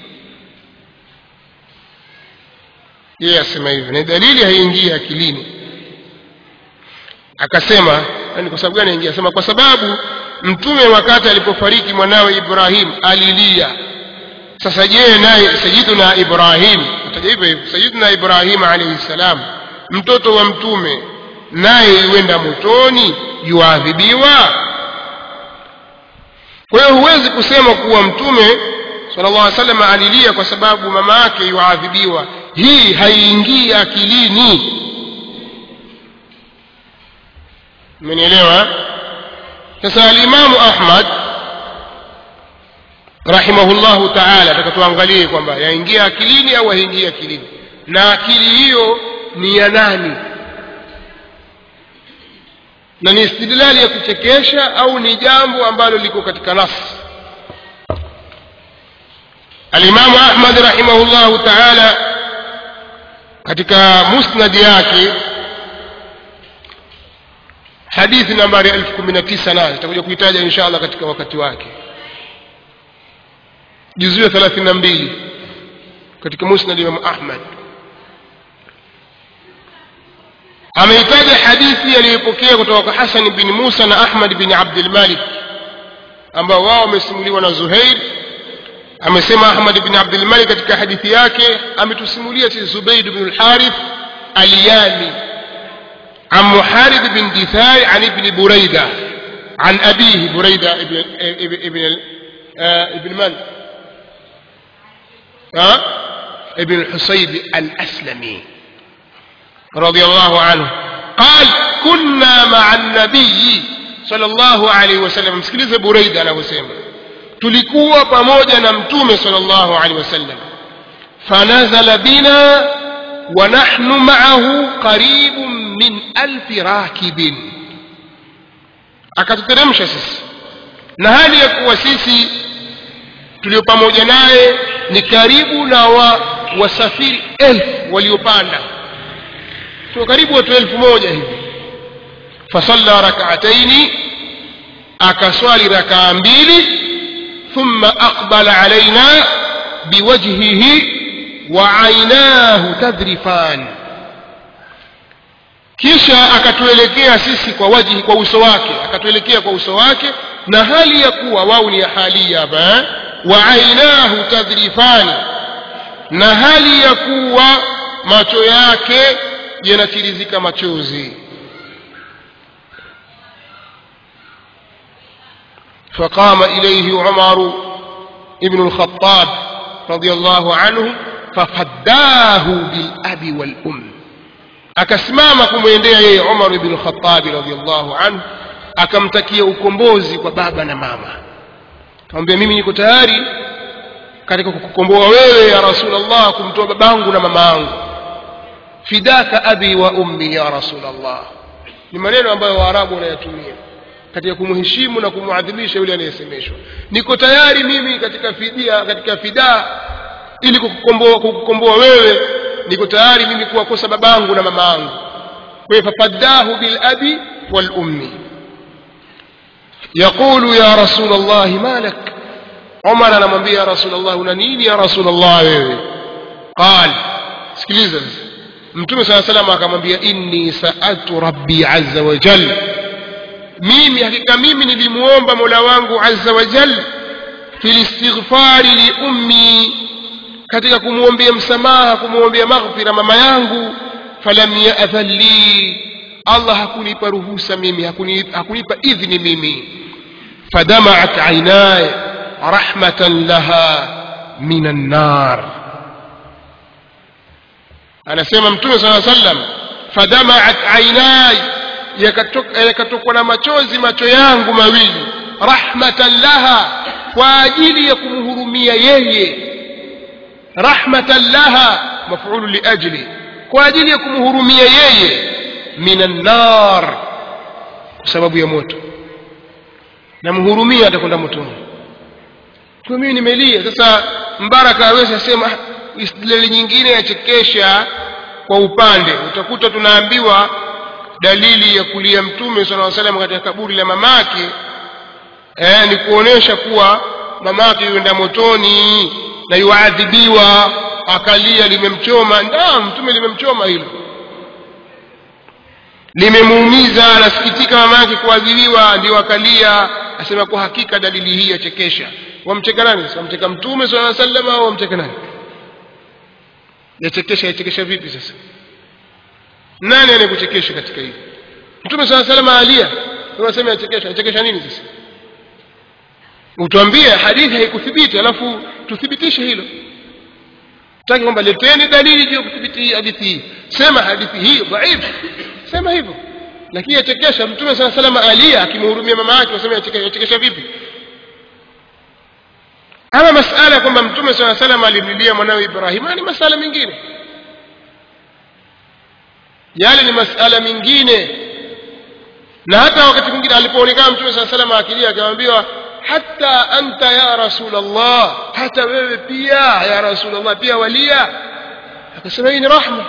yeye asema hivyo ni dalili haiingii akilini akasema ni kwa sababu gani aingia asema kwa sababu mtume wakati alipofariki mwanawe ibrahim alilia sasa je naye sayiduna ibrahim ataja hivyo hivyo sayiduna ibrahim alaihi ssalam mtoto wa mtume naye yuenda motoni yuadhibiwa kwa hiyo huwezi kusema kuwa mtume sala llah salam alilia kwa sababu mama yake yuadhibiwa hii haiingii akilini mmenielewa sasa alimamu ahmad rahimahullahu taala taka tuangalie kwamba yaingia akilini au haingii akilini na akili hiyo ni ya nani na ni istidlali ya kuchekesha au ni jambo ambalo liko katika nafsi alimamu ahmad rahimahullahu taala katika musnadi yake hadithi nambari elfu kumi na tisa nayo tutakuja kuitaja insha allah katika wakati wake juzuu ya thelathini na mbili katika musnad imamu ahmad ameitaja hadithi aliyopokea kutoka kwa hasan bin musa na ahmad bin abdilmalik ambao wao wamesimuliwa na zuhair amesema ahmad bin abdilmalik katika hadithi yake ametusimulia si zubaid bnu lharith alyami عن محارب بن دثار عن ابن بريدة عن أبيه بريدة ابن, ابن آه ابن من ها ابن الحصيب الأسلمي رضي الله عنه قال كنا مع النبي صلى الله عليه وسلم msikilize Buraida anavyosema tulikuwa pamoja na mtume sallallahu alaihi wasallam fanazala bina wa nahnu ma'ahu qaribun min alfi rakibin akatuteremsha sisi na hali ya kuwa sisi tulio pamoja naye ni karibu na wa, wasafiri elfu waliopanda tu karibu watu elfu moja hivi fasalla rakaataini akaswali rakaa mbili ثم أقبل علينا بوجهه وعيناه تذرفان kisha akatuelekea sisi kwa wajihi kwa uso wake akatuelekea kwa uso wake na hali ya kuwa wao ni hali hapa wa ainahu tadhrifani na hali ya kuwa macho yake yanatirizika machozi فقام إليه عمر ابن الخطاب رضي الله عنه ففداه بالأب والأم akasimama kumwendea yeye Umar ibn Khattab radhiallahu anhu akamtakia ukombozi kwa baba na mama akamwambia mimi niko tayari katika kukukomboa wewe ya Rasulullah kumtoa babangu na mama yangu fidaka abi wa ummi ya Rasulullah ni maneno ambayo Waarabu wanayatumia katika kumheshimu na kumwadhimisha yule anayesemeshwa niko tayari mimi katika fidia katika fidaa ili kukukomboa kukukomboa wewe niko tayari mimi kuwakosa babangu na mama yangu kwa hiyo fafaddahu bil abi wal ummi yaqulu ya rasul allah malak umar anamwambia ya rasul allah una nini ya rasul allah wewe qal sikiliza mtume saa salam akamwambia inni saaltu rabbi azza wa jalla mimi hakika mimi nilimuomba mola wangu azza wa jal fil istighfari li ummi katika kumwombea msamaha kumwombea maghfira mama yangu falam ya'dhan li allah hakunipa ruhusa mimi hakunipa, hakunipa idhni mimi fadamaat aynaya rahmatan laha min annar anasema mtume saa sallam fadamaat aynaya yakatokwa na machozi macho yangu mawili rahmatan laha kwa ajili ya kumhurumia yeye rahmatan laha mafulu liajli kwa ajili ya kumhurumia yeye minan nar kwa sababu ya moto namhurumia atakwenda motoni kwa mimi nimelia sasa mbaraka awezi asema istidlali nyingine yachekesha kwa upande utakuta tunaambiwa dalili ya kulia mtume sala salam katika kaburi la mamake eh, ni kuonesha kuwa mamake yuenda motoni na yuadhibiwa akalia limemchoma ndio mtume limemchoma hilo limemuumiza anasikitika mamake kuadhibiwa ndio akalia asema kwa hakika dalili hii yachekesha wamcheka nani wamcheka mtume sala salam au wamcheka nani yachekesha yachekesha vipi sasa nani anayekuchekesha katika hili mtume saa salama alia unasema yachekesha yachekesha nini sasa utuambie hadithi haikuthibiti alafu tuthibitishe hilo taki kwamba leteni dalili juu ya kuthibiti hadithi hii sema hadithi hii dhaifu sema hivyo lakini yachekesha mtume saa salama alia akimhurumia mama yake unasema yachekesha vipi ama masala ya kwamba mtume saa salama alimlilia mwanawe ibrahima ni masala mengine yale ni masala mengine na hata wakati mwingine alipoonekana mtume saa salama akilia akamwambiwa hata anta ya rasulllah hata wewe pia ya rasulllah pia walia akasema hii ni rahma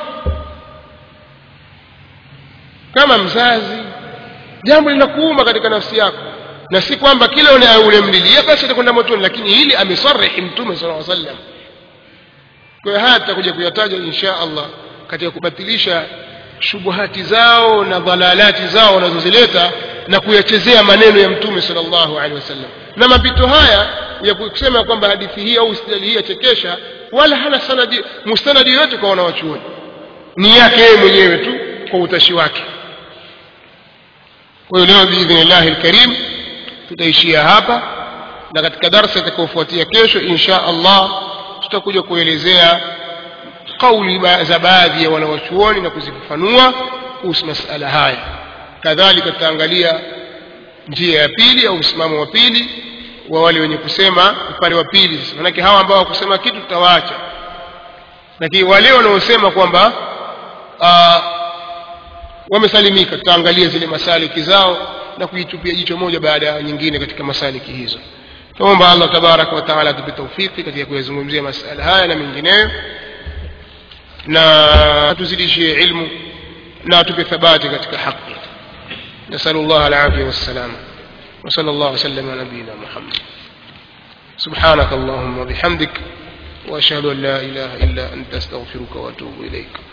kama mzazi jambo linakuuma katika nafsi yako na si kwamba kila ulemlilia basi atakwenda motoni lakini hili amesarihi mtume sala sallam kwa hiyo haya tutakuja kuyataja insha allah katika kubatilisha shubuhati zao na dhalalati zao wanazozileta na kuyachezea maneno ya mtume sallallahu alaihi wasallam na mapito haya ya kusema kwamba hadithi hii au istidlali hii yachekesha wala hana sanadi mustanadi yoyote kwa wanawachuoni ni yake yeye mwenyewe tu kwa utashi wake kwa hiyo leo biidhnillahi lkarim tutaishia hapa na katika darsa itakayofuatia kesho insha allah tutakuja kuelezea kauli ba- za baadhi ya wanawachuoni na kuzifafanua kuhusu masala haya kadhalika tutaangalia njia ya pili au msimamo wa pili wa wale wenye kusema upande wa pili sasa manake hawa ambao wakusema kitu tutawaacha lakini wale wanaosema kwamba ah, wamesalimika tutaangalia zile masaliki zao na kuitupia jicho moja baada ya nyingine katika masaliki hizo tuomba allah tabaraka wa taala atupe taufiki katika kuyazungumzia masala haya na mengineyo na tuzidishie ilmu na atupe thabati katika haki نسأل الله العافية والسلامة وصلى الله وسلم على نبينا محمد سبحانك اللهم وبحمدك وأشهد أن لا إله إلا أنت أستغفرك وأتوب إليك